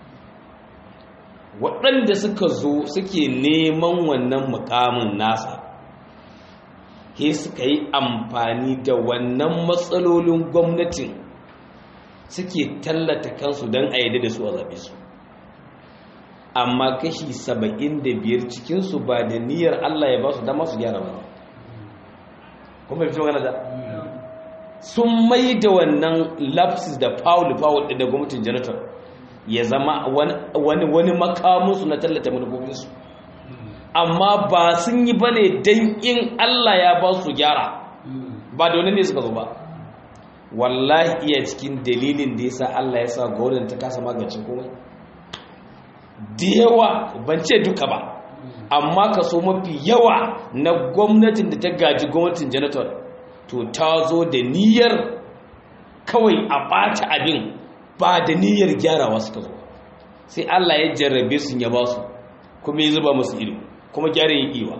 waɗanda suka zo suke neman wannan mukamin nasa he suka yi amfani da wannan matsalolin gwamnatin suke tallata kansu don a yadda da su a zaɓe su amma kashi saba'in da biyar cikinsu ba da niyyar Allah ya ba su dama su gyara ba kuma fi magana da sun mai da wannan lapsis da foul foul da gwamnatin janitor ya zama wani wani makamunsu na tallata manufofinsu amma ba sun yi ba ne don in Allah ya ba su gyara ba da wani ne suka zo ba wallahi iya cikin dalilin da ya sa Allah ya sa gwamnatin ta kasa magance komai da yawa ban ce duka ba amma kaso mafi yawa na gwamnatin da ta gaji gwamnatin janitor to ta zo da niyyar kawai a ɓata abin ba da niyyar gyarawa suka zo sai Allah ya jarrabe su ya ba su kuma ya zuba musu ido kuma gyara yin iwa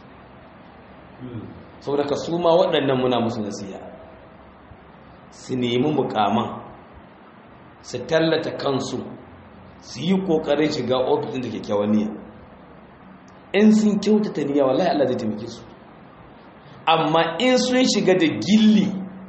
saboda ka su ma waɗannan muna musu nasiya su nemi mukaman su tallata kansu su yi ƙoƙarin shiga ofisin da kyakkyawan niyya in sun kyautata niyya wallahi Allah zai taimake su amma in sun shiga da gilli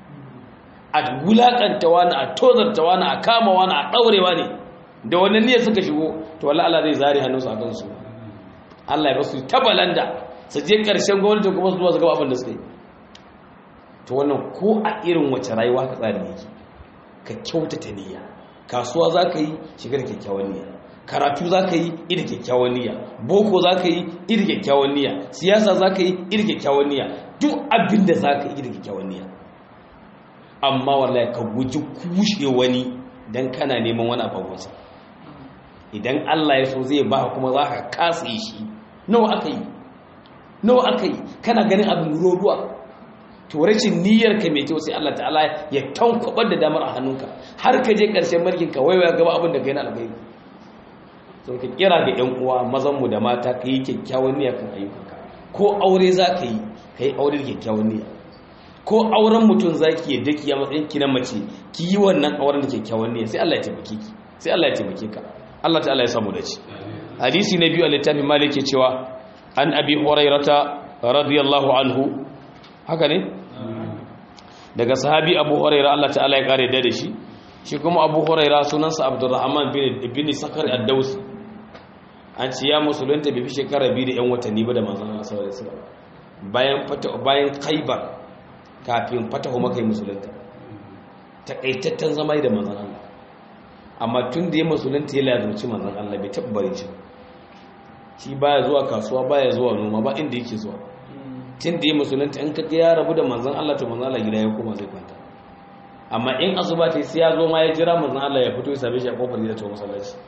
a wulaƙanta wani a tozarta wani a kama wani a ɗaurewa ne da wannan niyyar suka shigo to wallahi Allah zai zare hannunsu a kansu Allah ya basu ta balanda su je ƙarshen gwamnati kuma su zuwa su gaba abin da suka yi to wannan ko a irin wace rayuwa ka tsari yake ka kyautata niyya kasuwa za ka yi shigar kyakkyawan niyya karatu za ka yi iri kyakkyawan niyya boko za ka yi iri kyakkyawan niyya siyasa za ka yi iri kyakkyawan niyya duk abin da za ka yi iri kyakkyawan niyya amma wallahi ka guji kushe wani don kana neman wani abubuwansa idan allah ya so zai ba kuma za ka kasa shi nawa aka yi nawa aka yi kana ganin abin ruwa to rashin niyyar ka mai kyau sai Allah ta'ala ya tankwabar da damar a hannunka har ka je ƙarshen mulkin ka waiwaya gaba abin da kai na alkhairi to ka kira ga ƴan uwa mazan mu da mata ka yi kyakkyawan niyya kan ayyukanka ko aure za ka yi ka yi aure da kyakkyawan niyya ko auren mutum za ki yadda ki a matsayin ki na mace ki yi wannan auren da kyakkyawan niyya sai Allah ya taimake ki sai Allah ya taimake ka Allah ta'ala ya samu dace hadisi na biyu a littafin malik ke cewa an abi hurairata radiyallahu anhu haka ne daga sahabi abu huraira Allah ta'ala ya kare da shi shi kuma abu huraira sunansa abdurrahman bin sakar ad-dawsi an ce ya musulunta bai fi shekara biyu da yan watanni ba da manzon Allah sallallahu alaihi wasallam bayan fata bayan khaybar kafin fatahu makai musulunta takaitaccen zama da manzon Allah amma tun da ya musulunta ya lazumci manzon Allah bai tabbare shi shi baya zuwa kasuwa baya zuwa noma ba inda yake zuwa tun da ya musulunta in kaga ya rabu da manzan Allah to manzan Allah gida ya koma zai kwanta amma in asuba ta sai ya zo ma ya jira manzan Allah ya fito ya same shi a kofar gida ta masallaci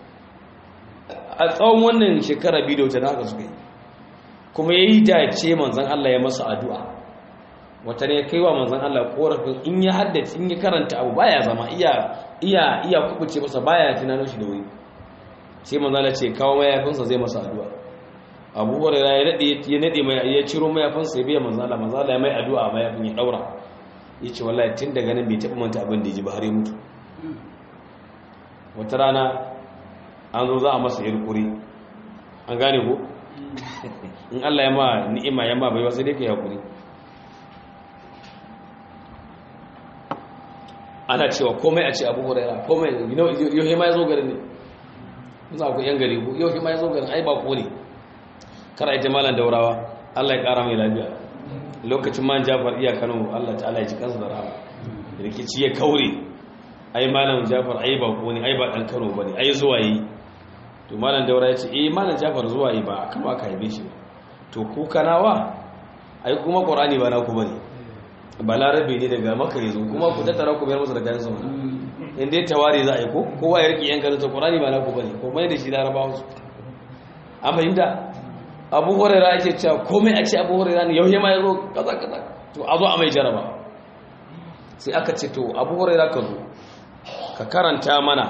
a tsawon wannan shekara biyu da wuce da haka suka yi kuma ya yi dace manzan Allah ya masa addu'a wata ne ya kai wa manzan Allah korafin in ya haddace in ya karanta abu baya zama iya iya iya kubuce masa baya tunanin shi da wuri sai manzan Allah ce kawo mayafinsa zai masa addu'a abu hurairah ya nade ya nade mai ya ciro mayafin sai biya manzo Allah manzo Allah ya mai addu'a mayafin ya daura yace wallahi tun daga nan bai taba manta abin da ji ba har ya mutu wata rana an zo za a masa irkuri an gane ko in Allah ya ma ni'ima ya ma bai wasu dai kai hakuri ana cewa komai a ce abu hurairah komai yau ma ya zo garin ne za ku yan gari ko yau ma ya zo garin ai ba ko ne kar ai jamalan daurawa Allah ya kara mai lafiya lokacin man Jafar iya Kano Allah ta'ala ya ji kansa da rahama rikici ya kaure ai malam Jafar ai ba ko ne ai ba dan Kano bane ai zuwa yi to malam daura ya ce eh malam jafar zuwa yi ba kama aka haife shi ba to ku kanawa ai kuma qur'ani ba na ku bane balarabe ne daga maka yazo kuma ku tattara ku bayar masa da kayan sama in dai tawari za a yi ko kowa ya rike yan garin ta qur'ani ba na ku bane ko mai da shi larabawa su an fahimta abu hurairah ake cewa komai a ce abu hurairah ne yau ma yazo kaza kaza to a zo a mai jaraba sai aka ce to abu hurairah ka zo ka karanta mana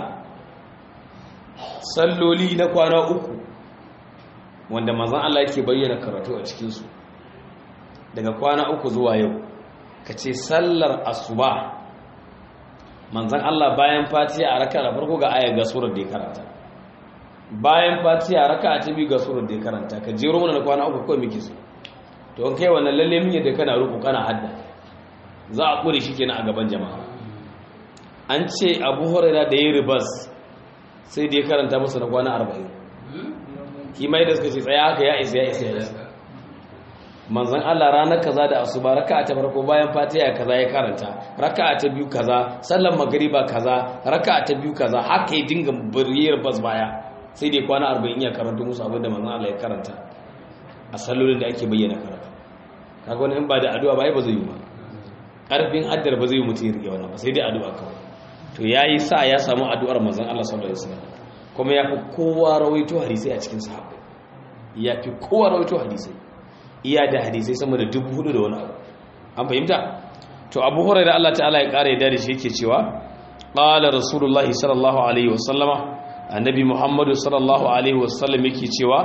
salloli na kwana uku wanda manzan Allah yake bayyana karatu a cikinsu daga kwana uku zuwa yau ka ce sallar asuba manzan Allah bayan fatiha a raka da farko ga ayar ga surar da ya karanta bayan fatiha a raka a tabi ga surar da ya karanta ka jero mana na kwana uku kawai muke so to an kai wannan lalle min yadda kana ruku kana hadda za a kure shi kenan a gaban jama'a an ce abu hurairah da ya ribas sai da ya karanta musu na kwana arba'in kimai da suka ce tsaye haka ya isa ya isa ya isa manzan Allah ranar kaza da asuba raka'a ta farko bayan fatiha kaza ya karanta raka'a ta biyu kaza sallar magriba kaza raka'a ta biyu kaza haka ya dinga buriyar bas baya sai da kwana arba'in ya karanta musu abin da manzan Allah ya karanta a sallolin da ake bayyana karatu kaga wani in ba da addu'a ba ai ba zai yi ba karfin addar ba zai yi mutum ya rike wannan ba sai dai addu'a kawai to ya yi sa ya samu addu'ar manzan Allah sallallahu Alaihi wasallam kuma ya fi kowa rawaito hadisai a cikin sahabu ya fi kowa rawaito hadisai iya da hadisai sama da dubu hudu da wani abu an fahimta to abu hurai da Allah ta'ala ya ƙara yadda da shi yake cewa ƙala rasulullahi sallallahu alaihi wasallama annabi muhammadu sallallahu alaihi wasallam yake cewa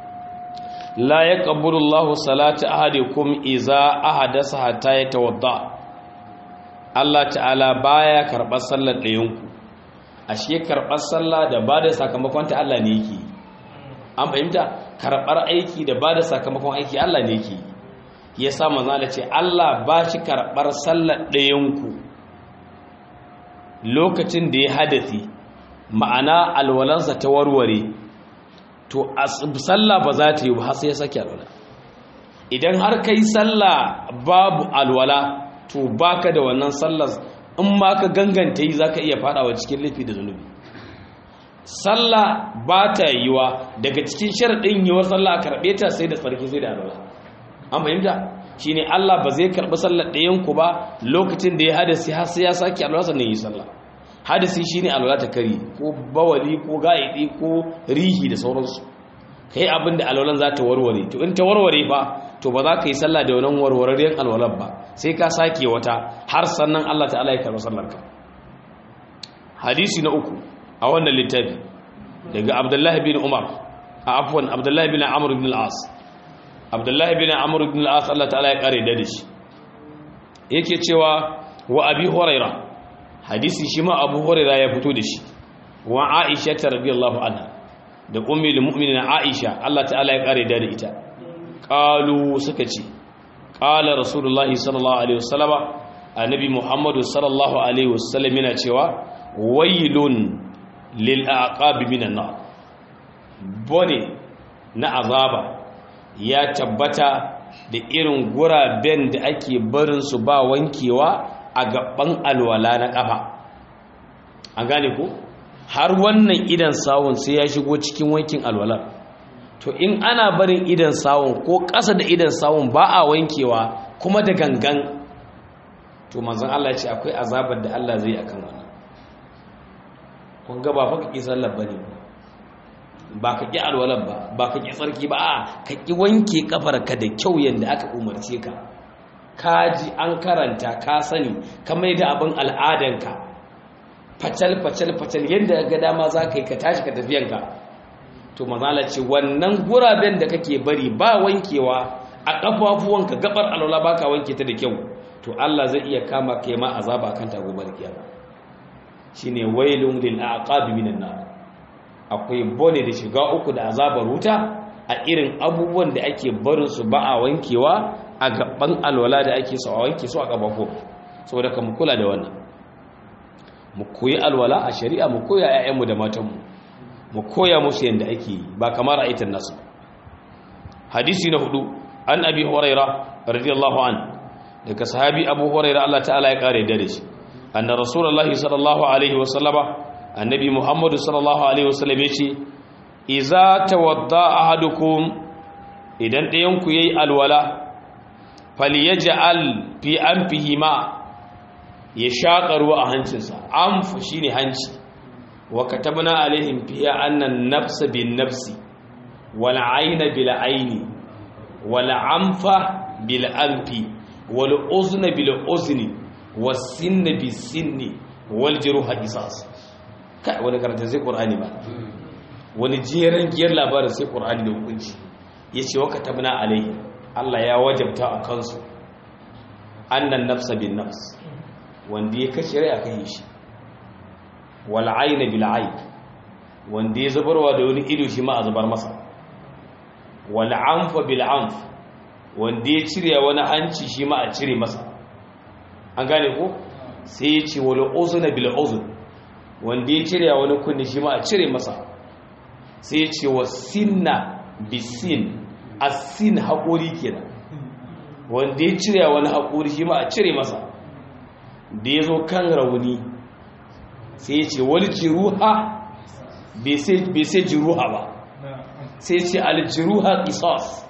la ya ƙabbulullahu salata ahadikum iza ahadasa hatta ya tawadda Allah ta'ala baya karɓar sallar ɗayanku ashe karɓar sallah da ba da sakamakon ta Allah ne yake an fahimta karɓar aiki da ba da sakamakon aiki Allah ne yake ya sa manzo Allah ce Allah ba shi karɓar sallar ɗayanku lokacin da ya hadasi ma'ana alwalansa ta warware to sallah ba za ta yi ba sai ya sake alwala idan har kai sallah babu alwala to baka da wannan sallar in ma ka ganganta yi zaka iya fadawa cikin laifi da zunubi sallah ba ta yiwa daga cikin sharadin yiwar sallah a karbe ta sai da tsarki sai da alwala an fahimta shine Allah ba zai karbi sallar ɗayan ku ba lokacin da ya hadasi har sai ya saki alwala sannan yi sallah hadasi shine alwala ta kari ko bawali ko ga'idi ko rihi da sauransu kai abin da alwalan za ta warware to in ta warware fa to ba za ka yi sallah da wannan warwararriyar alwalar ba sai ka sake wata har sannan Allah ta'ala ya karɓi sallarka hadisi na uku a wannan littafi daga abdullahi bin umar a afwan abdullahi bin amr bin al-as abdullahi bin amr bin al-as Allah ta'ala ya kare da shi yake cewa wa abi huraira hadisi shi ma abu huraira ya fito da shi wa aisha radiyallahu anha da ummul mu'minin aisha Allah ta'ala ya kare da ita qalu suka ce qala rasulullahi sallallahu alaihi wasallama annabi muhammadu sallallahu alaihi wasallam yana cewa wailun lil aqabi minan nar bone na azaba ya tabbata da irin guraben da ake barin su ba wankewa a gaban alwala na kafa an gane ko har wannan idan sawun sai ya shigo cikin wankin alwalar to in ana barin idan sawun ko ƙasa da idan sawun ba a wankewa kuma da gangan to manzon Allah ya ce akwai azabar da Allah zai akan wannan kun ga ba fa ka ƙi sallar bane ba ka ƙi alwalar ba ba ka ƙi tsarki ba a ka ƙi wanke kafarka da kyau yadda aka umarce ka ka ji an karanta ka sani ka mai da abin al'adanka facal facal facal yadda ga dama za ka yi ka tashi ka tafiyanka to mazala ce wannan guraben da kake bari ba wankewa a ƙafafuwanka gabar alwala ba ka wanke ta da kyau to Allah zai iya kama kai ma azaba kan ta gobar kiyama shine wailun lil aqabi minan nar akwai bone da shiga uku da azabar wuta a irin abubuwan da ake barin su ba a wankewa a gaban alwala da ake so a wanke su a kafafo saboda ka mu kula da wannan mu koyi alwala a shari'a mu koya ƴaƴanmu da matanmu mu koya musu yanda ake yi ba kamar aitan nasu hadisi na hudu an abi huraira radiyallahu an daga sahabi abu huraira Allah ta'ala ya kare da shi anna rasulullahi sallallahu alaihi wasallama annabi muhammadu sallallahu alaihi wasallam yace iza tawadda ahadukum idan ɗayan ku yayi alwala falyaj'al fi anfihi ma ya shaƙa ruwa a hancinsa anfu shine hanci wa katabna alaihim fiha anna an-nafsa bin-nafsi wal 'ayna bil-'ayni wal anfa bil-anfi wal uzna bil-uzni was sinna bis-sinni wal juruha qisas kai wani karanta sai qur'ani ba wani jeran giyar labarin sai qur'ani da hukunci yace wa katabna alaihim Allah ya wajabta a kansu annan nafsa bin nafs wanda ya kashe rai aka yi shi wal ayna bil ayn wanda ya zubarwa da wani ido shi ma a zubar masa wal anfa bil anf wanda ya cire wani hanci shi ma a cire masa an gane ko sai ya ce wal uzna bil uzn wanda ya cire wani kunni shi ma a cire masa sai ya ce wasinna bisin asin haƙori kenan wanda ya cire wani haƙori shi ma a cire masa da ya zo kan rauni sai ya ce wani jiruha bai sai jiruha ba sai ce aljiruha ƙisas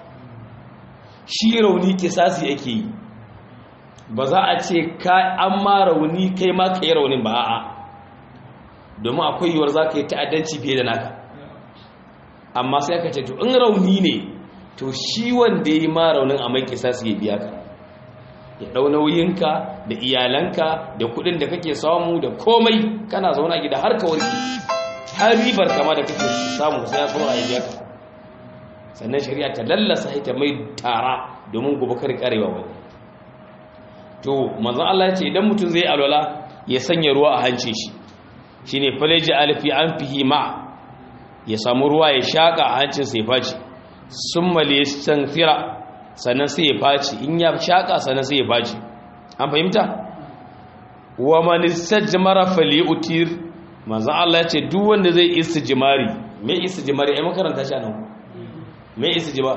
shi rauni ƙisasi yake yi ba za a ce an ma rauni kai ma ka yi raunin ba a'a domin akwai yiwuwar za ka yi ta'addanci fiye da naka amma sai aka ce to in rauni ne to shi wanda ya yi ma raunin a mai ƙisasi ya biya ka ya ɗau nauyinka da iyalanka da kuɗin da kake samu da komai kana zauna gida har ka warke har ribar kama da kake samu sai ya zo a biya ka sannan shari'a ta lallasa ita mai tara domin gobe kar karewa wani to manzon Allah ya ce idan mutum zai alwala ya sanya ruwa a hancin shi shine falaji alfi an fihi ma ya samu ruwa ya shaka a hancin sai faci summa liyastanthira sannan sai ya faci in ya shaka sannan sai ya faci an fahimta wa man istajmara falyutir manzon Allah ya ce duk wanda zai istijmari me istijmari ai makaranta shi anan me istijmar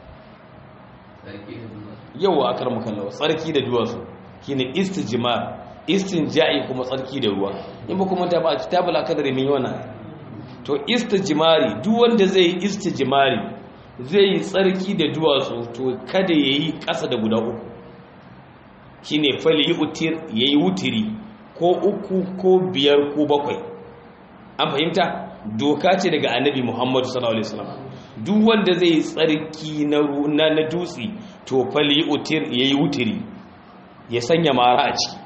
yawa akar makallawa tsarki da duwatsu shine istijmar istinja'i kuma tsarki da ruwa in ba kuma ta ba a kitabul akadari min yana to istijmari duk wanda zai yi istijmari zai yi tsarki da duwatsu to kada yayi ƙasa da guda uku shine fali utir yayi wutiri ko uku ko biyar ko bakwai an fahimta doka ce daga annabi Muhammadu sallallahu alaihi wasallam duk wanda zai yi tsarki na na dutse to fali utir yayi wutiri ya sanya mara a ciki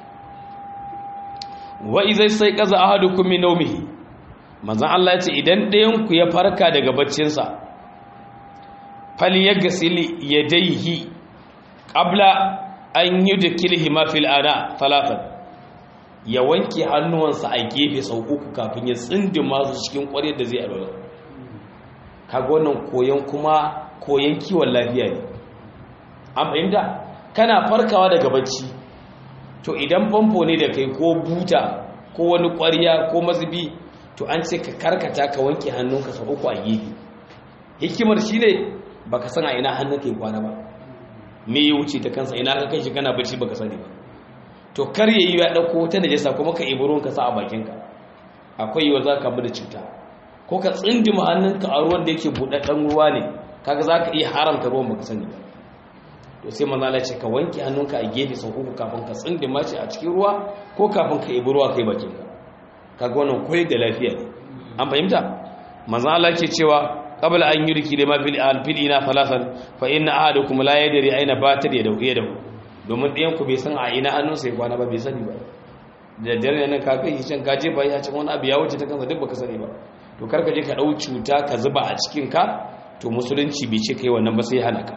wa izai sai kaza ahadukum min nawmihi manzon Allah ya ce idan ɗayan ku ya farka daga baccinsa fali yaghsil yadayhi qabla an yudkilhi ma fil ana talatan ya wanke hannuwansa a gefe sau uku kafin ya tsindima su cikin ƙwaryar da zai alwala kaga wannan koyon kuma koyon kiwon lafiya ne an fahimta kana farkawa daga bacci to idan famfo ne da kai ko buta ko wani ƙwarya ko mazubi to an ce ka karkata ka wanke hannunka sau uku a gefe hikimar shi ne ba ka san a ina hannun ka yi kwana ba me ya wuce ta kansa ina ka kai shi kana bacci ba ka sani ba to kar ya yi ya ɗauko ta najasa kuma ka ibi ruwan ka sa a bakinka akwai yiwuwar za ka da cuta ko ka tsindima hannunka a ruwan da yake buɗaɗɗen ruwa ne kaga za ka iya haramta ruwan ba ka sani ba to sai manzala ce ka wanke hannunka a gefe sau uku kafin ka tsindima shi a cikin ruwa ko kafin ka ibi ruwa kai bakinka kaga wannan koyi da lafiya ne an fahimta manzala ke cewa qabla an yurki lima fil alfilina falasan fa inna ahadukum la yadri aina batar yadahu yadahu domin ɗayan ku bai san a ina hannunsa ya kwana ba bai sani ba da dare nan ka kai can ka jefa ya can wani abu ya wuce ta kansa duk baka sani ba to kar ka je ka dau cuta ka zuba a cikin ka to musulunci bai ce kai wannan ba sai hana ka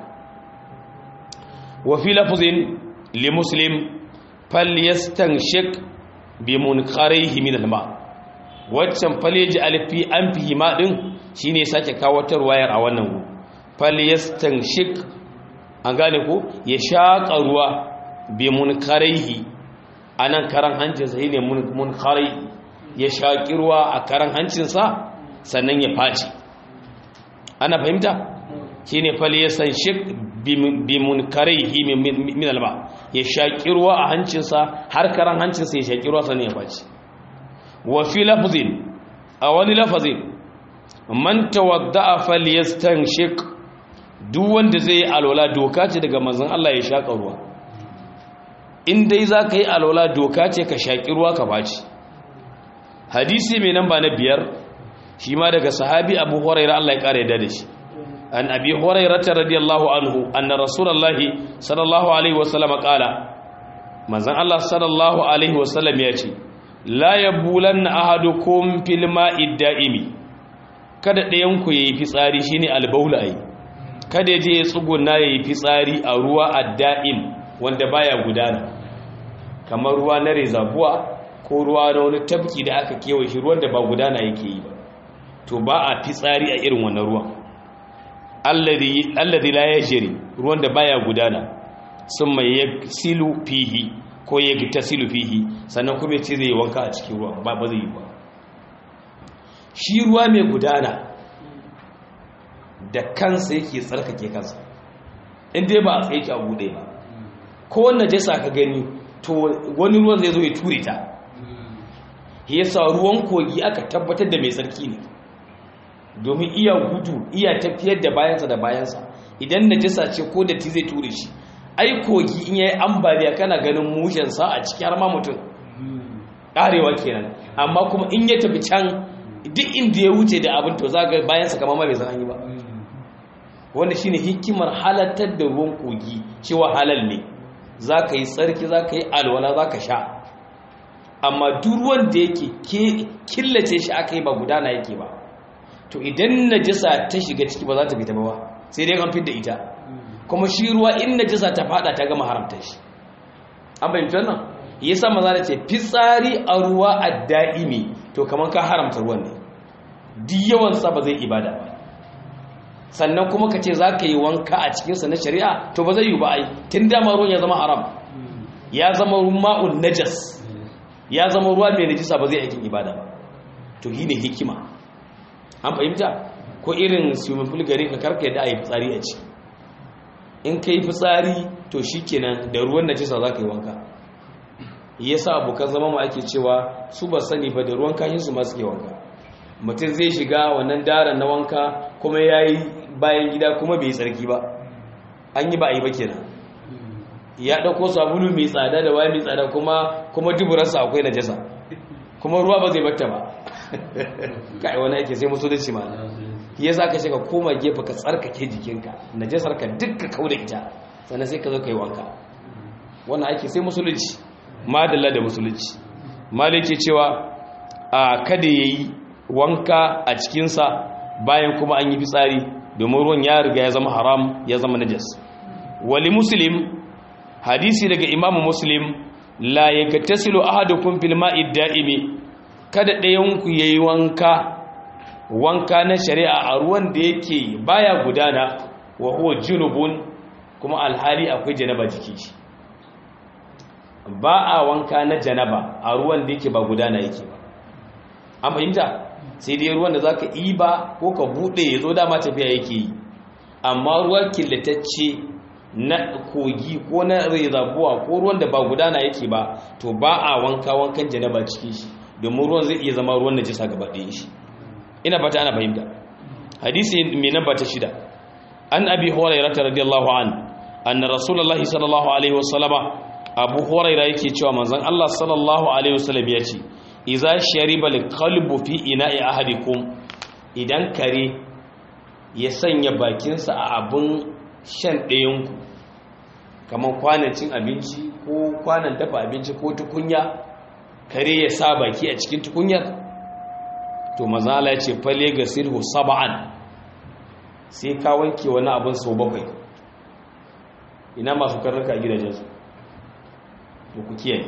wa fi lafzin li muslim falyastanshik bi munqarihi min alma waccan faleji alfi an fi ma din shine sake kawo wayar a wannan falyastanshik an gane ko ya shaƙa ruwa bi munkaraihi a nan karan hancinsa shi ne munkarai ya shaƙi ruwa a karan hancinsa sannan ya faci ana fahimta shi ne fali ya san shi bi munkaraihi min alba ya shaƙi ruwa a hancinsa har karan hancinsa ya shaƙi ruwa sannan ya faci wa fi lafazin a wani lafazin man tawadda'a falyastanshik duk wanda zai yi alwala doka ce daga manzon Allah ya shaka ruwa in dai zaka yi alwala doka ce ka shaki ruwa ka baci hadisi mai namba na biyar shi ma daga sahabi Abu Hurairah Allah ya kare da shi an Abi Hurairah radiyallahu anhu anna Rasulullahi sallallahu alaihi wasallam qala manzon Allah sallallahu alaihi wasallam ya ce la yabulanna ahadukum fil ma'i da'imi kada ɗayan ku yayi fitsari shine albaula ai kada je ya tsuguna yayi fitsari a ruwa adda'im wanda baya gudana kamar ruwa na rezabuwa ko ruwa na wani tabki da aka kewaye shi ruwan da ba gudana yake yi ba to ba a fitsari a irin wannan ruwan alladhi alladhi la yajri ruwan da baya gudana summa yaksilu fihi ko yaktasilu fihi sannan kuma ce zai wanka a cikin ruwa ba ba zai yi ba shi ruwa mai gudana da kansa yake tsarkake kansa inda ba a tsaye ki a bude ba ko wannan jasa ka gani to wani ruwan zai zo ya ture ta yasa ruwan kogi aka tabbatar da mai tsarki ne domin iya gudu iya tafiyar da bayansa da bayansa idan najasa ce ko da ti zai ture shi ai kogi in yayi ambaliya kana ganin mushensa a ciki har ma mutum karewa kenan amma kuma in ya tafi can duk inda ya wuce da abin to za ga bayansa kamar ma bai san an yi ba wanda shine hikimar halattar da ruwan kogi cewa halal ne za ka yi tsarki za ka yi alwala za ka sha amma duk ruwan da yake killace shi aka yi ba gudana yake ba to idan najasa ta shiga ciki ba za ta fita ba sai dai kan da ita kuma shi ruwa in najasa ta fada ta gama haramta shi an bayyana wannan yasa maza da ce fitsari a ruwa a da'imi to kamar ka haramta ruwan ne duk yawan sa ba zai ibada ba sannan kuma ka ce za ka yi wanka a cikinsa na shari'a to ba zai yi ba ai tun dama ruwan ya zama haram ya zama ma'un najas ya zama ruwa mai najisa ba zai aikin ibada ba to shi ne hikima an fahimta ko irin swimming pool gari ka karka yadda a yi fitsari a ciki in ka yi fitsari to shi kenan da ruwan najisa za ka yi wanka ya sa abokan zama mu ake cewa su ba sani ba da ruwan kashinsu ma suke wanka mutum zai shiga wannan daren na wanka kuma ya yi bayan gida kuma bai tsarki ba an yi ba a yi ba kenan ya ɗauko sabulu mai tsada da waya mai tsada kuma kuma duburarsa akwai najasa kuma ruwa ba zai batta ba kai wani ake sai musu dace ma ya za ka shiga koma gefe ka tsarkake jikinka najasar ka dukka kau da ita sannan sai ka zo ka yi wanka wannan ake sai musulunci madalla da musulunci malike cewa a kada ya yi wanka a cikinsa bayan kuma an yi fitsari domin ruwan ya riga ya zama haram ya zama najas wali muslim hadisi daga imamu muslim la yaktasilu ahadukum fil ma'i da'imi kada ɗayan ku yayi wanka wanka na shari'a a ruwan da yake baya gudana wa huwa junubun kuma alhali akwai janaba jiki shi ba a wanka na janaba a ruwan da yake ba gudana yake ba an fahimta sai dai ruwan da za ka ba ko ka buɗe ya zo dama tafiya yake yi amma ruwan killatacce na kogi ko na rezabuwa ko ruwan da ba gudana yake ba to ba a wanka wankan janaba cikin shi domin ruwan zai iya zama ruwan najisa gaba ɗaya shi ina fata ana fahimta hadisi mai namba ta shida an abi hurairah radiyallahu an anna rasulullahi sallallahu alaihi wasallama abu hurairah yake cewa manzon Allah sallallahu alaihi wasallam ya ce iza shariba kalbu fi ina'i ahadikum idan kare ya sanya bakinsa a abin shan ɗayanku kamar kwanan cin abinci ko kwanan dafa abinci ko tukunya kare ya sa baki a cikin tukunyar to mazala ce fale ga sirhu saba'an sai ka wanke wani abin sau bakwai ina masu karnuka a gidajensu to ku kiyaye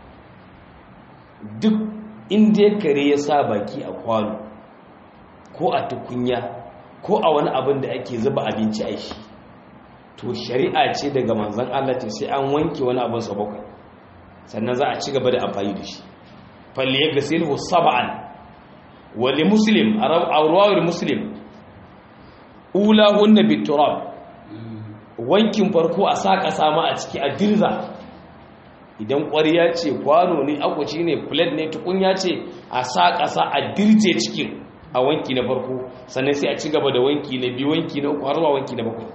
duk inda ya kare ya sa baki a kwano ko a tukunya ko a wani abin da ake zuba abinci a shi to shari'a ce daga manzan Allah ce sai an wanke wani abin sa bakwai sannan za a ci gaba da amfani da shi falle ya gasilhu sab'an wali muslim a rawar muslim ula hunna biturab wankin farko a sa kasa ma a ciki a dirza idan ƙwariya ce kwano ne akwaci ne plate ne tukunya ce a sa ƙasa a dirje cikin a wanki na farko sannan sai a ci gaba da wanki na biyu wanki na uku har zuwa wanki na bakwai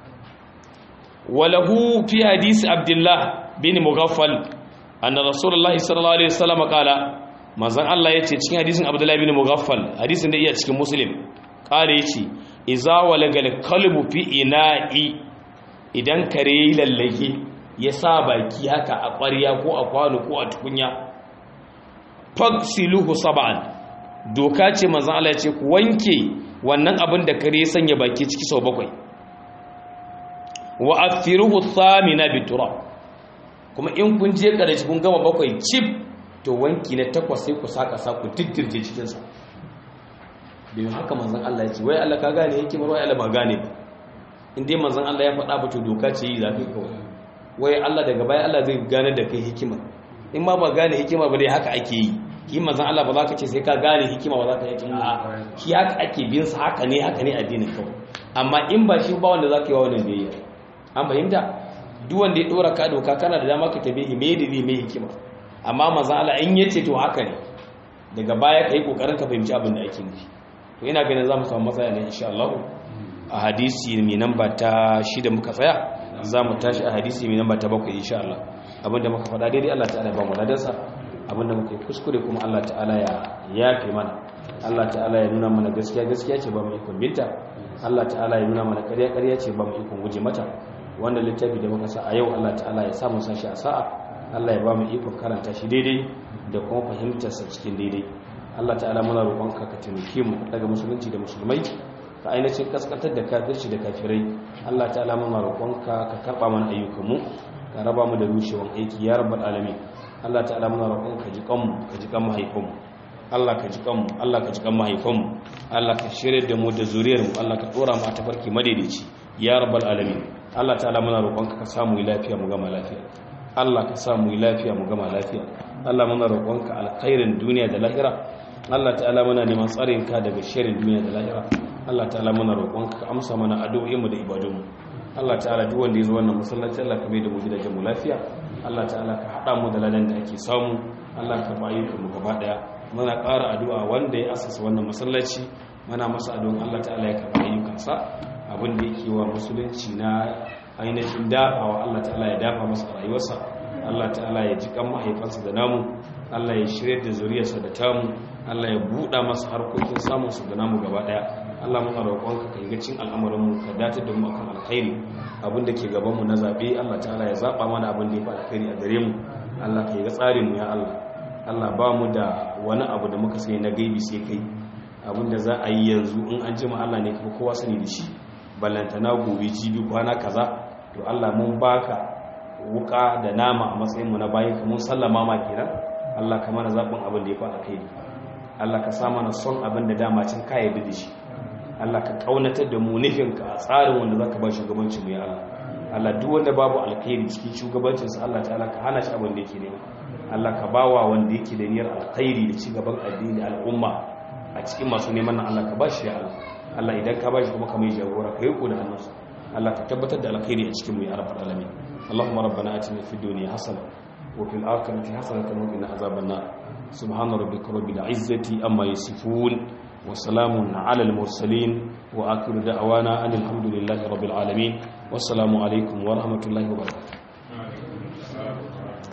walahu fi hadisi abdullah bin mughaffal anna rasulullah sallallahu alaihi wasallam qala manzon Allah yace cikin hadisin abdullah bin mughaffal hadisin da iya cikin muslim qala yace iza walagal kalbu fi ina'i idan kare yi lallage ya sa baki haka a ƙwarya ko a kwano ko a tukunya faksiluhu sab'an doka ce manzon Allah ya ce ku wanke wannan abin da kare sanya baki ciki sau bakwai wa afiruhu thamina biturab kuma in kun je karshe kun gama bakwai chip to wanki na takwas sai ku saka sa ku diddirje cikin sa domin haka manzon Allah ya ce wai Allah ka gane hikimar wai Allah ba gane ba in dai manzon Allah ya faɗa ba to doka ce yi zafi kawai wai Allah daga baya Allah zai gane da kai hikima in ma ba gane hikima ba dai haka ake yi ki manzon Allah ba za ka ce sai ka gane hikima ba za ka yi hikima a ki haka ake bin sa haka ne haka ne addinin kawai amma in ba shi ba wanda za ka yi wa wannan biyayya an fahimta duk wanda ya dora ka doka kana da dama ka tabe me da me hikima amma manzon Allah in yace to haka ne daga baya kai kokarin ka fahimci abin da ake nufi to ina ganin za mu samu matsaya ne insha Allah a hadisi mai namba ta shida muka tsaya za mu tashi a hadisi mai namba ta bakwai insha Allah abinda muka faɗa daidai Allah ta'ala ba mu ladansa abinda muka yi kuskure kuma Allah ta'ala ya yafe mana Allah ta'ala ya nuna mana gaskiya gaskiya ce ba mu ikon binta Allah ta'ala ya nuna mana ƙarya ƙarya ce ba mu ikon guje mata wanda littafi da muka sa a yau Allah ta'ala ya samu sashi a sa'a Allah ya ba mu ikon karanta shi daidai da kuma fahimtarsa cikin daidai Allah ta'ala muna roƙonka ka taimake mu daga musulunci da musulmai ka ainihin kaskantar da kafirci da kafirai Allah ta'ala muna roƙonka ka karɓa mana ayyukanmu ka raba mu da rushewan aiki ya rabbal alamin Allah ta'ala muna roƙonka ji kanmu ka ji kan mahaifanmu Allah ka ji kanmu Allah ka ji kan mahaifanmu Allah ka shirye da mu da zuriyar mu Allah ka dora mu a tafarki madaidaici ya rabbal alamin Allah ta'ala muna roƙonka ka samu lafiya mu gama lafiya Allah ka samu lafiya mu gama lafiya Allah muna roƙonka alkhairin duniya da lahira Allah ta'ala muna neman tsarin ka daga shirin duniya da lahira Allah ta'ala muna roƙonka ka amsa mana addu'o'inmu da ibadunmu Allah ta'ala duk wanda ya zo wannan masallaci Allah ka mai da mu gidajen mu lafiya Allah ta'ala ka hada mu da ladan da ake samu Allah ka bayi mu gaba daya muna ƙara addu'a wanda ya asasa wannan masallaci muna masa addu'an Allah ta'ala ya karɓa ayyukansa abin da yake wa musulunci na ainihin dafawa Allah ta'ala ya dafa masa rayuwarsa Allah ta'ala ya ji kan mahaifansa da namu Allah ya shirya da zuriyarsa da tamu Allah ya buɗa masa harkokin samunsa da namu gaba ɗaya Allah muna roƙonka ka yi cin al'amuranmu ka dace da mu akan alkhairi abin da ke gabanmu na zaɓe Allah ta'ala ya zaɓa mana abin da ya fi alkhairi a gare mu Allah ka yi ga tsarin mu ya Allah Allah ba mu da wani abu da muka sani na gaibi sai kai abin da za a yi yanzu in an jima Allah ne kuma kowa sani da shi ballantana gobe jibi kwana kaza to Allah mun baka wuka da nama a matsayin mu na bayin ka mun sallama ma kenan Allah ka mana zaɓin abin da ya fi alkhairi Allah ka sa mana son abin da dama cin ka yarda da shi Allah ka kaunatar da mu nufinka a tsarin wanda za ka ba shugabancin mu ya Allah Allah duk wanda babu alkhairi cikin shugabancinsa Allah ta'ala ka hana shi abin da yake nema Allah ka bawa wanda yake da niyyar alkhairi da ci gaban addini al'umma a cikin masu neman nan Allah ka ba shi ya Allah Allah idan ka ba shi kuma ka mai jagora ka yi ko da hannunsa Allah ka tabbatar da alkhairi a cikin mu ya rabbal alamin Allahumma rabbana atina fid dunya hasana wa fil akhirati hasanatan wa qina azaban nar subhana rabbika rabbil izzati amma yasifun وسلام على المرسلين وآخر دعوانا أن الحمد لله رب العالمين والسلام عليكم ورحمة الله وبركاته